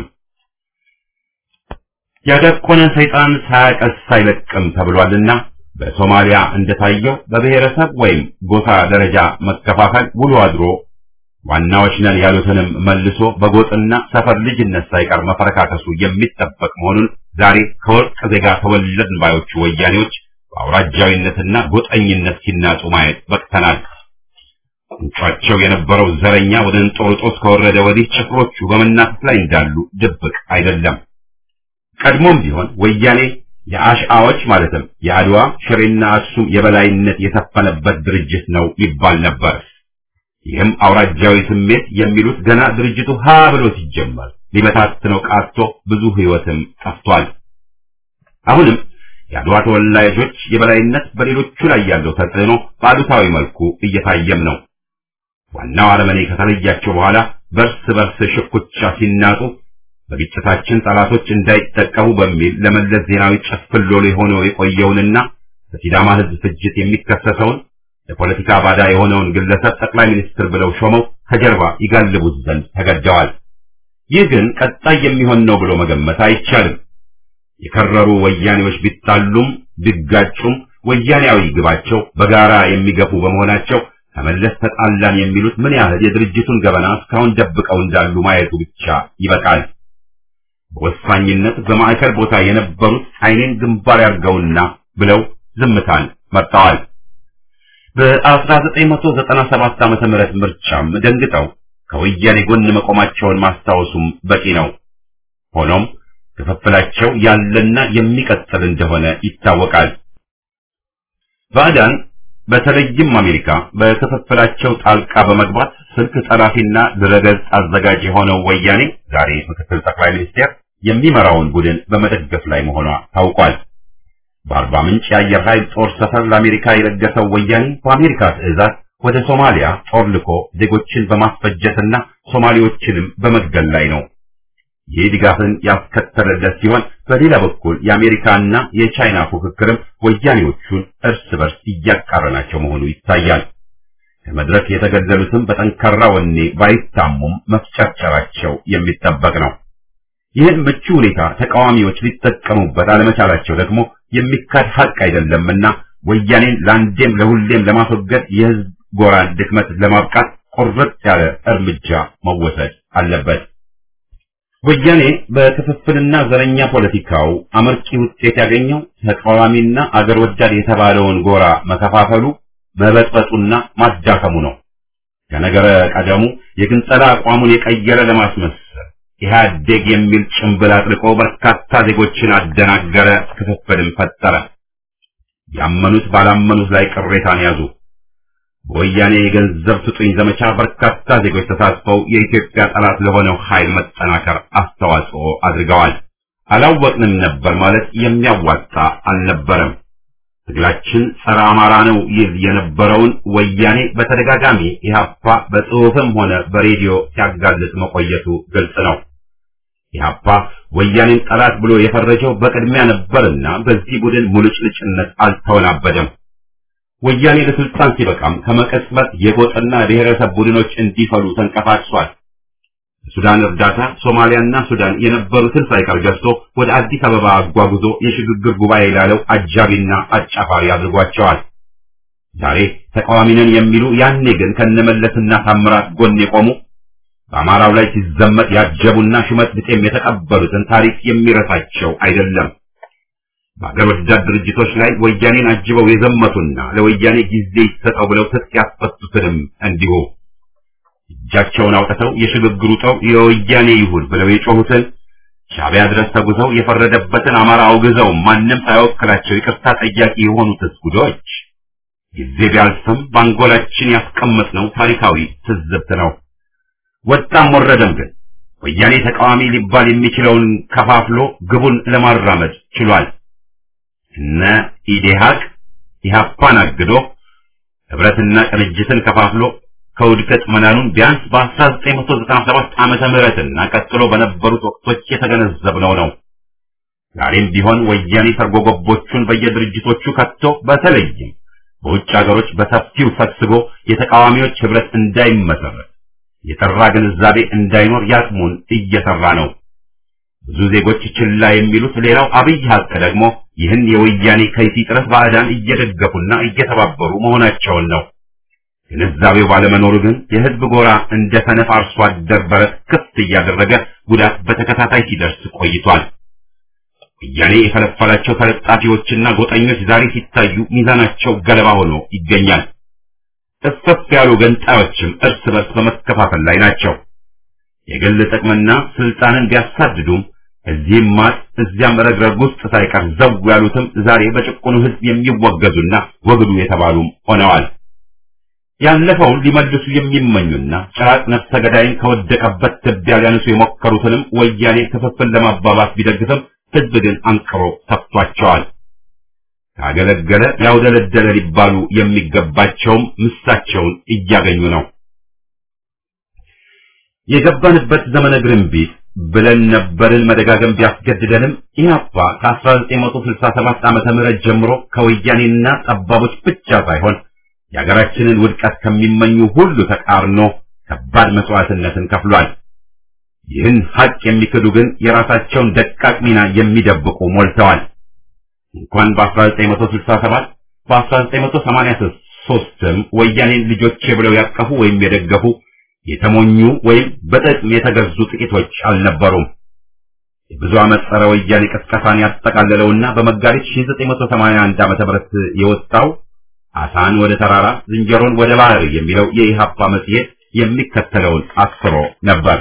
ያደቆነ ሰይጣን ሳያቀስ አይለቅም ተብሏልና በሶማሊያ እንደታየው በብሔረሰብ ወይም ጎሳ ደረጃ መከፋፈል ውሎ አድሮ ዋናዎች ነን ያሉትንም መልሶ በጎጥና ሰፈር ልጅነት ሳይቀር መፈረካከሱ የሚጠበቅ መሆኑን ዛሬ ከወርቅ ዜጋ ተወለድን ባዮቹ ወያኔዎች በአውራጃዊነትና ጎጠኝነት ሲናጡ ማየት በቅተናል። ቁንጫቸው የነበረው ዘረኛ ወደ እንጦርጦስ ከወረደ ወዲህ ጭፍሮቹ በመናፈስ ላይ እንዳሉ ድብቅ አይደለም። ቀድሞም ቢሆን ወያኔ የአሽአዎች ማለትም የአድዋ ሽሬና አክሱም የበላይነት የሰፈነበት ድርጅት ነው ይባል ነበር። ይህም አውራጃዊ ስሜት የሚሉት ገና ድርጅቱ ሀ ብሎ ሲጀመር ሊበታትነው ቃቶ ብዙ ሕይወትም ጠፍቷል። አሁንም የአድዋ ተወላጆች የበላይነት በሌሎቹ ላይ ያለው ተጽዕኖ በአሉታዊ መልኩ እየታየም ነው። ዋናው አረመኔ ከተለያቸው በኋላ በርስ በርስ ሽኩቻ ሲናጡ በግጭታችን ጠላቶች እንዳይጠቀሙ በሚል ለመለስ ዜናዊ ጭፍን ሎሌ ሆኖ የቆየውንና በሲዳማ ሕዝብ ፍጅት የሚከሰሰውን ለፖለቲካ ባዳ የሆነውን ግለሰብ ጠቅላይ ሚኒስትር ብለው ሾመው ከጀርባ ይጋልቡት ዘንድ ተገደዋል። ይህ ግን ቀጣይ የሚሆን ነው ብሎ መገመት አይቻልም። የከረሩ ወያኔዎች ቢጣሉም ቢጋጩም ወያኔያዊ ግባቸው በጋራ የሚገፉ በመሆናቸው ከመለስ ተጣላን የሚሉት ምን ያህል የድርጅቱን ገበና እስካሁን ደብቀው እንዳሉ ማየቱ ብቻ ይበቃል። በወሳኝነት በማዕከል ቦታ የነበሩት ዓይኔን ግንባር ያርገውና ብለው ዝምታን መርጠዋል። በ1997 ዓመተ ምህረት ምርጫም ደንግጠው ከወያኔ ጎን መቆማቸውን ማስታወሱም በቂ ነው። ሆኖም ክፍፍላቸው ያለና የሚቀጥል እንደሆነ ይታወቃል። ባዕዳን በተለይም አሜሪካ በክፍፍላቸው ጣልቃ በመግባት ስልክ ጠላፊና ድረገጽ አዘጋጅ የሆነው ወያኔ ዛሬ ምክትል ጠቅላይ ሚኒስቴር የሚመራውን ቡድን በመደገፍ ላይ መሆኗ ታውቋል። በአርባ ምንጭ የአየር ኃይል ጦር ሰፈር ለአሜሪካ የለገሰው ወያኔ በአሜሪካ ትዕዛዝ ወደ ሶማሊያ ጦር ልኮ ዜጎችን በማስፈጀትና ሶማሌዎችንም በመግደል ላይ ነው። ይህ ድጋፍን ያስከተለለት ሲሆን በሌላ በኩል የአሜሪካና የቻይና ፉክክርም ወያኔዎቹን እርስ በርስ እያቃረናቸው መሆኑ ይታያል። ከመድረክ የተገደሉትም በጠንካራ ወኔ ባይታሙም መፍጨርጨራቸው የሚጠበቅ ነው። ይህን ምቹ ሁኔታ ተቃዋሚዎች ሊጠቀሙበት አለመቻላቸው ደግሞ የሚካድ ሀቅ አይደለምና ወያኔን ለአንዴም ለሁሌም ለማስወገድ የህዝብ ጎራን ድክመት ለማብቃት ቁርጥ ያለ እርምጃ መወሰድ አለበት። ወያኔ በክፍፍልና ዘረኛ ፖለቲካው አመርቂ ውጤት ያገኘው ተቃዋሚና አገር ወዳድ የተባለውን ጎራ መከፋፈሉ፣ መበጥበጡና ማዳከሙ ነው። ከነገረ ቀደሙ የግንጸላ አቋሙን የቀየረ ለማስመሰል ኢህአዴግ የሚል ጭንብል አጥልቆ በርካታ ዜጎችን አደናገረ፣ ክፍፍልን ፈጠረ። ያመኑት ባላመኑት ላይ ቅሬታን ያዙ። በወያኔ የገንዘብ ስጡኝ ዘመቻ በርካታ ዜጎች ተሳትፈው የኢትዮጵያ ጠላት ለሆነው ኃይል መጠናከር አስተዋጽኦ አድርገዋል። አላወቅንም ነበር ማለት የሚያዋጣ አልነበረም። ትግላችን ጸረ አማራ ነው ይል የነበረውን ወያኔ በተደጋጋሚ ኢህአፓ በጽሑፍም ሆነ በሬዲዮ ሲያጋልጥ መቆየቱ ግልጽ ነው። ኢህአፓ ወያኔን ጠላት ብሎ የፈረጀው በቅድሚያ ነበርና በዚህ ቡድን ሙልጭልጭነት አልተወናበደም። ወያኔ ለስልጣን ሲበቃም ከመቀጽበት የጎጥና ብሔረሰብ ቡድኖች እንዲፈሉ ተንቀሳቅሷል። ሱዳን እርዳታ ሶማሊያና ሱዳን የነበሩትን ሳይቀር ገዝቶ ወደ አዲስ አበባ አጓጉዞ የሽግግር ጉባኤ ላለው አጃቢና አጫፋሪ አድርጓቸዋል። ዛሬ ተቃዋሚ ነን የሚሉ ያኔ ግን ከነመለስና ታምራት ጎን የቆሙ በአማራው ላይ ሲዘመት ያጀቡና ሹመት ብጤም የተቀበሉትን ታሪክ የሚረሳቸው አይደለም። በአገር ወዳድ ድርጅቶች ላይ ወያኔን አጅበው የዘመቱና ለወያኔ ጊዜ ይሰጠው ብለው ትጥቅ ያስፈቱትንም እንዲሁ እጃቸውን አውጥተው የሽግግሩ ጠው የወያኔ ይሁን ብለው የጮሁትን ሻዕቢያ ድረስ ተጉዘው የፈረደበትን አማራ አውግዘው ማንም ሳይወክላቸው ይቅርታ ጠያቂ የሆኑት ጉዶች ጊዜ ቢያልፍም በአንጎላችን ያስቀመጥነው ታሪካዊ ትዝብት ነው። ወጣም ወረደም ግን ወያኔ ተቃዋሚ ሊባል የሚችለውን ከፋፍሎ ግቡን ለማራመድ ችሏል። እነ ኢዴሃቅ ኢህአፓን አግዶ ህብረትና ቅንጅትን ከፋፍሎ ከውድቀት መናኑን ቢያንስ በ1997 ዓመተ ምህረትና ቀጥሎ በነበሩት ወቅቶች የተገነዘብነው ነው። ዛሬም ቢሆን ወያኔ ሰርጎ ገቦቹን በየድርጅቶቹ ከቶ በተለይም በውጭ ሀገሮች በሰፊው ሰብስቦ የተቃዋሚዎች ህብረት እንዳይመሰረት የጠራ ግንዛቤ እንዳይኖር ያቅሙን እየሰራ ነው። ብዙ ዜጎች ችላ የሚሉት ሌላው አብይ ሀቅ ደግሞ ይህን የወያኔ ከይሲ ጥረት ባዕዳን እየደገፉና እየተባበሩ መሆናቸውን ነው። ግንዛቤው ባለመኖሩ ግን የህዝብ ጎራ እንደ ሰነፍ አርሶ አደር በረት ክፍት እያደረገ ጉዳት በተከታታይ ሲደርስ ቆይቷል። ወያኔ የፈለፈላቸው ተለጣፊዎችና ጎጠኞች ዛሬ ሲታዩ ሚዛናቸው ገለባ ሆኖ ይገኛል። እፍፍ ያሉ ገንጣዮችም እርስ በርስ በመከፋፈል ላይ ናቸው። የግል ጥቅምና ስልጣንን ቢያሳድዱም እዚህም ማጥ እዚያም ረግረግ ውስጥ ሳይቀር ዘው ያሉትም ዛሬ በጭቁኑ ህዝብ የሚወገዙና ወግዱ የተባሉም ሆነዋል። ያለፈውን ሊመልሱ የሚመኙና ጭራቅ ነፍሰ ገዳይን ከወደቀበት ትቢያ ሊያነሱ የሞከሩትንም ወያኔ ክፍፍል ለማባባስ ቢደግፍም ህዝብ ግን አንቅሮ ተፍቷቸዋል። ካገለገለ ያውደለደለ ሊባሉ የሚገባቸውም ምሳቸውን እያገኙ ነው። የገባንበት ዘመነ ግርንቢት ብለን ነበርን መደጋገም ቢያስገድደንም ኢህአፓ ከ1967 ዓመተ ምህረት ጀምሮ ከወያኔና ጠባቦች ብቻ ሳይሆን የሀገራችንን ውድቀት ከሚመኙ ሁሉ ተቃርኖ ከባድ መስዋዕትነትን ከፍሏል። ይህን ሀቅ የሚክዱ ግን የራሳቸውን ደቃቅ ሚና የሚደብቁ ሞልተዋል። እንኳን በ1967 በ1983ም ወያኔን ልጆቼ ብለው ያቀፉ ወይም የደገፉ የተሞኙ ወይም በጥቅም የተገዙ ጥቂቶች አልነበሩም። የብዙ ዓመት ጸረ ወያኔ ቅስቀሳን ያጠቃለለውና በመጋቢት 1981 ዓ.ም የወጣው አሳን ወደ ተራራ ዝንጀሮን ወደ ባህር የሚለው የኢሃፓ መጽሔት የሚከተለውን አስፍሮ ነበር።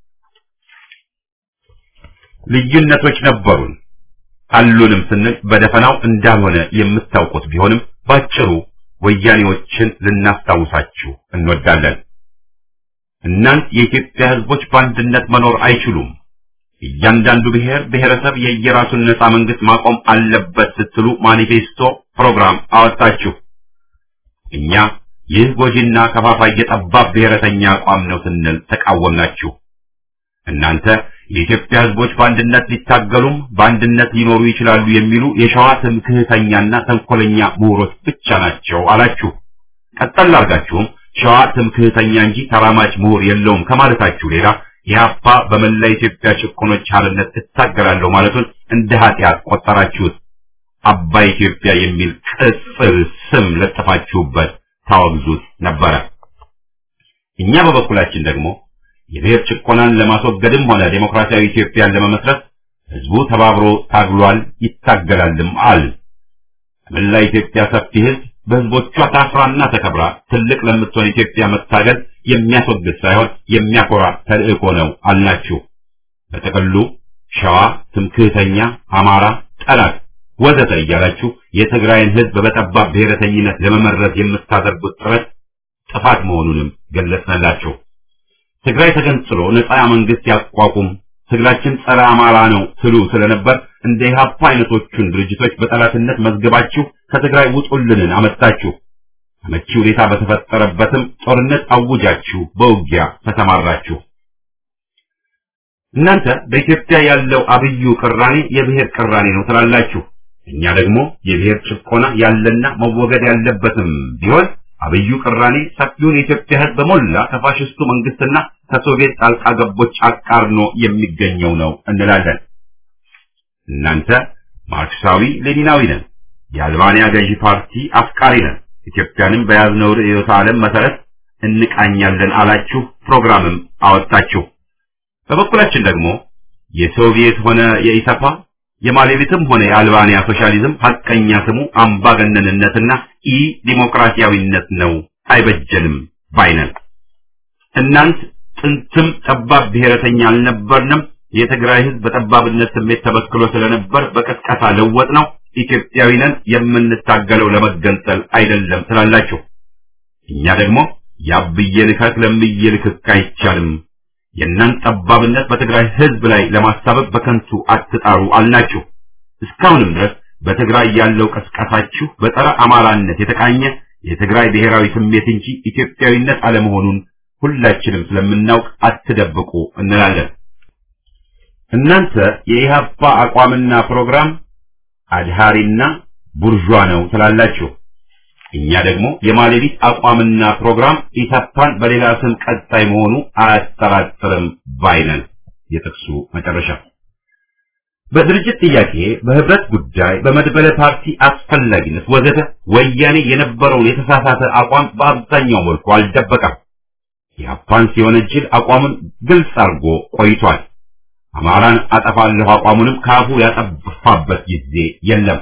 ልዩነቶች ነበሩን አሉንም ስንል በደፈናው እንዳልሆነ የምታውቁት ቢሆንም ባጭሩ ወያኔዎችን ልናስታውሳችሁ እንወዳለን። እናንት የኢትዮጵያ ሕዝቦች በአንድነት መኖር አይችሉም፣ እያንዳንዱ ብሔር ብሔረሰብ የየራሱን ነፃ መንግስት ማቆም አለበት ስትሉ ማኒፌስቶ ፕሮግራም አወጣችሁ። እኛ ይህ ጎጂና ከፋፋይ የጠባብ ብሔረተኛ አቋም ነው ስንል ተቃወምናችሁ። እናንተ የኢትዮጵያ ህዝቦች በአንድነት ሊታገሉም በአንድነት ሊኖሩ ይችላሉ የሚሉ የሸዋ ትምክህተኛና ተንኮለኛ ምሁሮች ብቻ ናቸው አላችሁ። ቀጠል አድርጋችሁም ሸዋ ትምክህተኛ እንጂ ተራማጅ ምሁር የለውም ከማለታችሁ ሌላ ኢህአፓ በመላ ኢትዮጵያ ጭቆኖች ሓርነት እታገላለሁ ማለቱን እንደ ኃጢአት ቆጠራችሁት። አባይ ኢትዮጵያ የሚል ቅጽል ስም ለጥፋችሁበት ታወግዙት ነበረ። እኛ በበኩላችን ደግሞ የብሔር ጭቆናን ለማስወገድም ሆነ ዴሞክራሲያዊ ኢትዮጵያን ለመመስረት ህዝቡ ተባብሮ ታግሏል፣ ይታገላልም አል መላ ኢትዮጵያ ሰፊ ህዝብ በህዝቦቿ ታፍራና ተከብራ ትልቅ ለምትሆን ኢትዮጵያ መታገል የሚያስወግድ ሳይሆን የሚያኮራ ተልእኮ ነው አልናችሁ። በጥቅሉ ሸዋ ትምክህተኛ፣ አማራ ጠላት ወዘተ እያላችሁ የትግራይን ህዝብ በጠባብ ብሔረተኝነት ለመመረዝ የምታደርጉት ጥረት ጥፋት መሆኑንም ገለጽንላችሁ። ትግራይ ተገንጥሎ ነፃ መንግስት ያቋቁም፣ ትግላችን ጸረ አማራ ነው ትሉ ስለነበር እንደ ኢህአፓ አይነቶቹን ድርጅቶች በጠላትነት መዝገባችሁ ከትግራይ ውጡልንን አመጣችሁ። አመቺ ሁኔታ በተፈጠረበትም ጦርነት አውጃችሁ በውጊያ ተሰማራችሁ። እናንተ በኢትዮጵያ ያለው አብዩ ቅራኔ የብሔር ቅራኔ ነው ትላላችሁ። እኛ ደግሞ የብሔር ጭቆና ያለና መወገድ ያለበትም ቢሆን አብዩ ቅራኔ ሰፊውን የኢትዮጵያ ህዝብ በሞላ ከፋሽስቱ መንግስትና ከሶቪየት ጣልቃ ገቦች አቃርኖ የሚገኘው ነው እንላለን። እናንተ ማርክሳዊ ሌኒናዊ ነን፣ የአልባንያ ገዢ ፓርቲ አፍቃሪ ነን፣ ኢትዮጵያንም በያዝነው ርዕዮተ ዓለም መሰረት እንቃኛለን አላችሁ፣ ፕሮግራምም አወጣችሁ። በበኩላችን ደግሞ የሶቪየት ሆነ የኢሰፓ የማሌቪትም ሆነ የአልባንያ ሶሻሊዝም ሐቀኛ ስሙ አምባገነንነትና ኢ ዲሞክራሲያዊነት ነው፣ አይበጀንም ባይነን። እናንት ጥንትም ጠባብ ብሔረተኛ አልነበርንም። የትግራይ ህዝብ በጠባብነት ስሜት ተበክሎ ስለነበር በቀስቀሳ ለወጥ ነው። ኢትዮጵያዊ ነን፣ የምንታገለው ለመገንጠል አይደለም ትላላችሁ። እኛ ደግሞ ያብዬ ልከክ ለምዬ ልክክ አይቻልም። የእናንተ ጠባብነት በትግራይ ህዝብ ላይ ለማሳበብ በከንቱ አትጣሩ አልናችሁ። እስካሁንም ድረስ በትግራይ ያለው ቀስቀሳችሁ በጸረ አማራነት የተቃኘ የትግራይ ብሔራዊ ስሜት እንጂ ኢትዮጵያዊነት አለመሆኑን ሁላችንም ስለምናውቅ አትደብቁ እንላለን። እናንተ የኢህአፓ አቋምና ፕሮግራም አድሃሪና ቡርዣ ነው ትላላችሁ። እኛ ደግሞ የማሌዲት አቋምና ፕሮግራም ኢሰፓን በሌላ ስም ቀጣይ መሆኑ አያጠራጥርም ባይነን። የጥቅሱ መጨረሻ በድርጅት ጥያቄ፣ በህብረት ጉዳይ፣ በመድበለ ፓርቲ አስፈላጊነት ወዘተ ወያኔ የነበረውን የተሳሳተ አቋም በአብዛኛው መልኩ አልደበቀም። ኢህአፓን ሲወነጅል አቋሙን ግልጽ አድርጎ ቆይቷል። አማራን አጠፋለሁ አቋሙንም ካፉ ያጠፋበት ጊዜ የለም።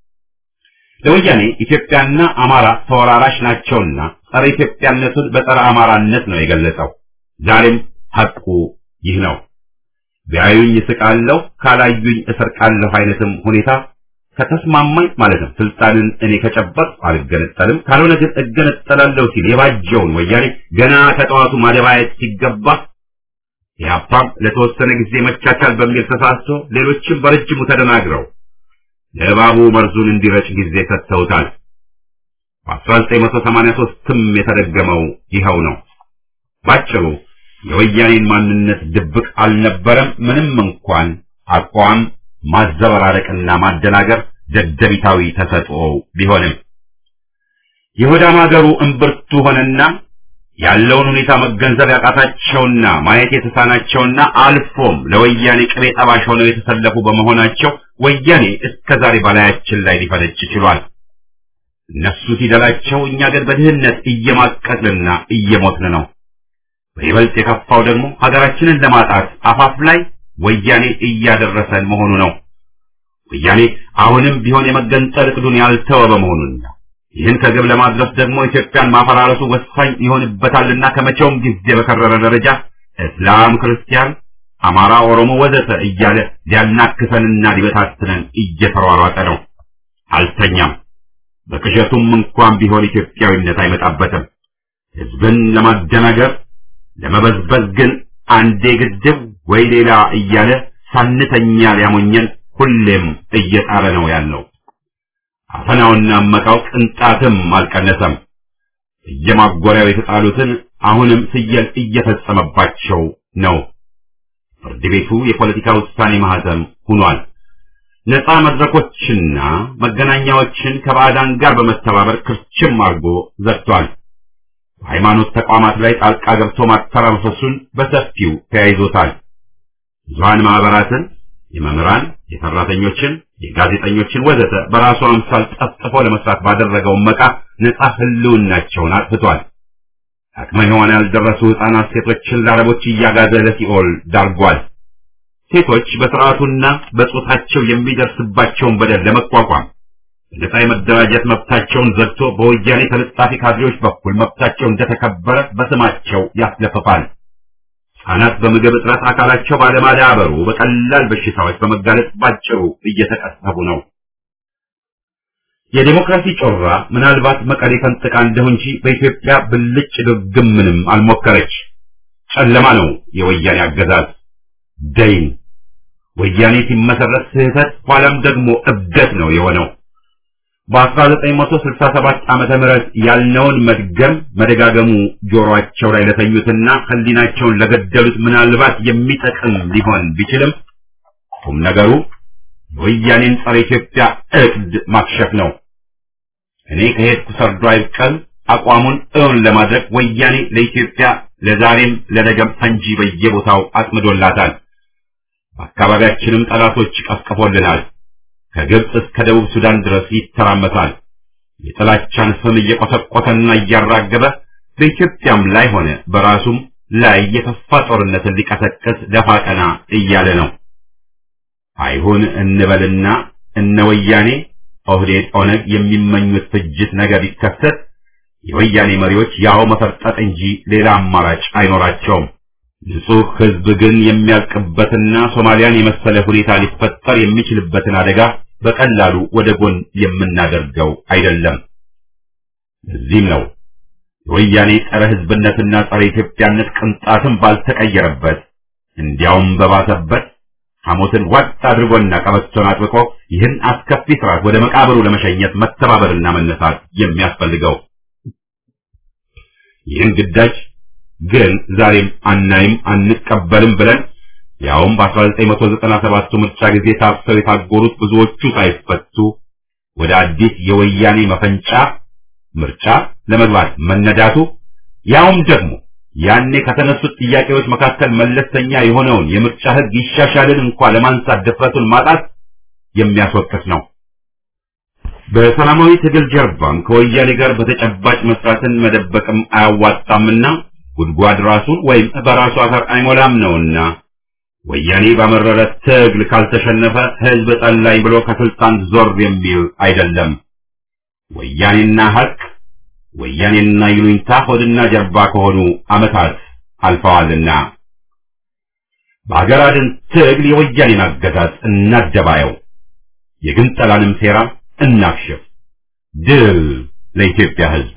ለወያኔ ኢትዮጵያና አማራ ተወራራሽ ናቸውና ጸረ ኢትዮጵያነቱን በጸረ አማራነት ነው የገለጸው። ዛሬም ሐቁ ይህ ነው። ቢያዩኝ እስቃለሁ፣ ካላዩኝ እሰርቃለሁ አይነትም ሁኔታ ከተስማማኝ ማለት ነው ስልጣንን እኔ ከጨበጥ አልገነጠልም፣ ካልሆነ ግን እገነጠላለሁ ሲል የባጀውን ወያኔ ገና ከጠዋቱ ማደባየት ሲገባ ኢህአፓም ለተወሰነ ጊዜ መቻቻል በሚል ተሳስቶ ሌሎችም በረጅሙ ተደናግረው ለእባቡ መርዙን እንዲረጭ ጊዜ ሰጥተውታል። በ1983ም የተደገመው ይኸው ነው። ባጭሩ የወያኔን ማንነት ድብቅ አልነበረም። ምንም እንኳን አቋም ማዘበራረቅና ማደናገር ደደቢታዊ ተሰጥኦ ቢሆንም የሆዳም ሀገሩ እምብርቱ ሆነና ያለውን ሁኔታ መገንዘብ ያቃታቸውና ማየት የተሳናቸውና አልፎም ለወያኔ ቅቤ ጠባሽ ሆነው የተሰለፉ በመሆናቸው ወያኔ እስከ ዛሬ በላያችን ላይ ሊፈነጭ ችሏል። እነሱ ሲደላቸው፣ እኛ ግን በድህነት እየማቀቅንና እየሞትን ነው። በይበልጥ የከፋው ደግሞ ሀገራችንን ለማጣት አፋፍ ላይ ወያኔ እያደረሰን መሆኑ ነው። ወያኔ አሁንም ቢሆን የመገንጠል እቅዱን ያልተወ በመሆኑና ይህን ከግብ ለማድረስ ደግሞ ኢትዮጵያን ማፈራረሱ ወሳኝ ይሆንበታልና ከመቼውም ጊዜ በከረረ ደረጃ እስላም፣ ክርስቲያን፣ አማራ፣ ኦሮሞ ወዘተ እያለ ሊያናክሰንና ሊበታትነን እየተሯሯጠ ነው። አልተኛም። በቅዠቱም እንኳን ቢሆን ኢትዮጵያዊነት አይመጣበትም። ህዝብን ለማደናገር ለመበዝበዝ ግን አንዴ ግድብ ወይ ሌላ እያለ ሳንተኛ ሊያሞኘን ሁሌም እየጣረ ነው ያለው። አፈናውና መቃው ቅንጣትም አልቀነሰም። እየማጎሪያው የተጣሉትን አሁንም ስየል እየፈጸመባቸው ነው። ፍርድ ቤቱ የፖለቲካ ውሳኔ ማህተም ሆኗል። ነፃ መድረኮችና መገናኛዎችን ከባዕዳን ጋር በመተባበር ክርችም አድርጎ ዘግቷል። በሃይማኖት ተቋማት ላይ ጣልቃ ገብቶ ማተራመሱን በሰፊው ተያይዞታል። ብዙሃን ማህበራትን፣ የመምህራን፣ የሰራተኞችን፣ የጋዜጠኞችን ወዘተ በራሱ አምሳል ጠፍጥፎ ለመስራት ባደረገው መቃ ነፃ ህልውናቸውን አጥፍቷል። አቅመ ሔዋን ያልደረሱ ህፃናት ሴቶችን ለአረቦች እያጋዘ ለሲኦል ዳርጓል። ሴቶች በስርዓቱና በጾታቸው የሚደርስባቸውን በደል ለመቋቋም በነፃ የመደራጀት መብታቸውን ዘግቶ በወያኔ ተለጣፊ ካድሬዎች በኩል መብታቸው እንደተከበረ በስማቸው ያስለፍፋል። ህጻናት በምግብ እጥረት አካላቸው ባለማዳበሩ በቀላል በሽታዎች በመጋለጥ ባጭሩ እየተቀሰቡ ነው። የዴሞክራሲ ጮራ ምናልባት መቀሌ ፈንጥቃ እንደሁ እንጂ በኢትዮጵያ ብልጭ ድርግም ምንም አልሞከረች። ጨለማ ነው የወያኔ አገዛዝ ደይን። ወያኔ ሲመሰረት ስህተት ኋላም ደግሞ እብደት ነው የሆነው። በ1967 ዓመተ ምህረት ያልነውን መድገም መደጋገሙ ጆሮአቸው ላይ ለተኙትና ህሊናቸውን ለገደሉት ምናልባት የሚጠቅም ሊሆን ቢችልም ቁም ነገሩ የወያኔን ጸረ ኢትዮጵያ እቅድ ማክሸፍ ነው። እኔ ከሄድኩ ሰርዶ አይብቀል አቋሙን እውን ለማድረግ ወያኔ ለኢትዮጵያ ለዛሬም ለነገም ፈንጂ በየቦታው አጥምዶላታል። በአካባቢያችንም ጠላቶች ቀስቅፎልናል። ከግብፅ እስከ ደቡብ ሱዳን ድረስ ይተራመሳል። የጥላቻን ስም እየቆሰቆሰና እያራገበ በኢትዮጵያም ላይ ሆነ በራሱም ላይ የከፋ ጦርነትን ሊቀሰቅስ ደፋ ቀና እያለ ነው። አይሁን እንበልና እነ ወያኔ ኦህዴድ፣ ኦነግ የሚመኙት ፍጅት ነገር ቢከሰት የወያኔ መሪዎች ያው መፈርጠጥ እንጂ ሌላ አማራጭ አይኖራቸውም። ንጹህ ህዝብ ግን የሚያልቅበትና ሶማሊያን የመሰለ ሁኔታ ሊፈጠር የሚችልበትን አደጋ በቀላሉ ወደ ጎን የምናደርገው አይደለም። ለዚህም ነው የወያኔ ጸረ ህዝብነትና ጸረ ኢትዮጵያነት ቅንጣትም ባልተቀየረበት እንዲያውም በባሰበት ሐሞትን ዋጥ አድርጎና ቀበቶን አጥብቆ ይህን አስከፊ ስርዓት ወደ መቃብሩ ለመሸኘት መተባበርና መነሳት የሚያስፈልገው። ይህን ግዳጅ ግን ዛሬም አናይም አንቀበልም ብለን ያውም በ1997 ምርጫ ጊዜ ታፍሰው የታጎሩት ብዙዎቹ ሳይፈቱ ወደ አዲስ የወያኔ መፈንጫ ምርጫ ለመግባት መነዳቱ ያውም ደግሞ ያኔ ከተነሱት ጥያቄዎች መካከል መለስተኛ የሆነውን የምርጫ ህግ ይሻሻልን እንኳ ለማንሳት ድፍረቱን ማጣት የሚያስወቅስ ነው። በሰላማዊ ትግል ጀርባም ከወያኔ ጋር በተጨባጭ መስራትን መደበቅም አያዋጣምና ጉድጓድ ራሱን ወይም በራሱ አፈር አይሞላም ነውና ወያኔ ባመረረ ትግል ካልተሸነፈ ህዝብ ጠላኝ ብሎ ከስልጣን ዞር የሚል አይደለም። ወያኔና ሀቅ ወያኔና ይሉኝታ ሆድና ጀርባ ከሆኑ ዓመታት አልፈዋልና በአገር አድን ትግል የወያኔን አገዛዝ እናደባየው፣ የግንጠላንም ሴራ እናክሽፍ። ድል ለኢትዮጵያ ህዝብ!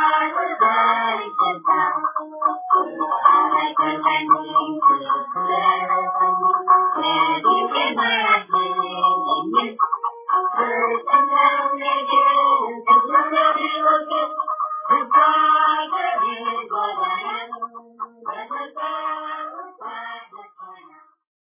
Thank you. Bye.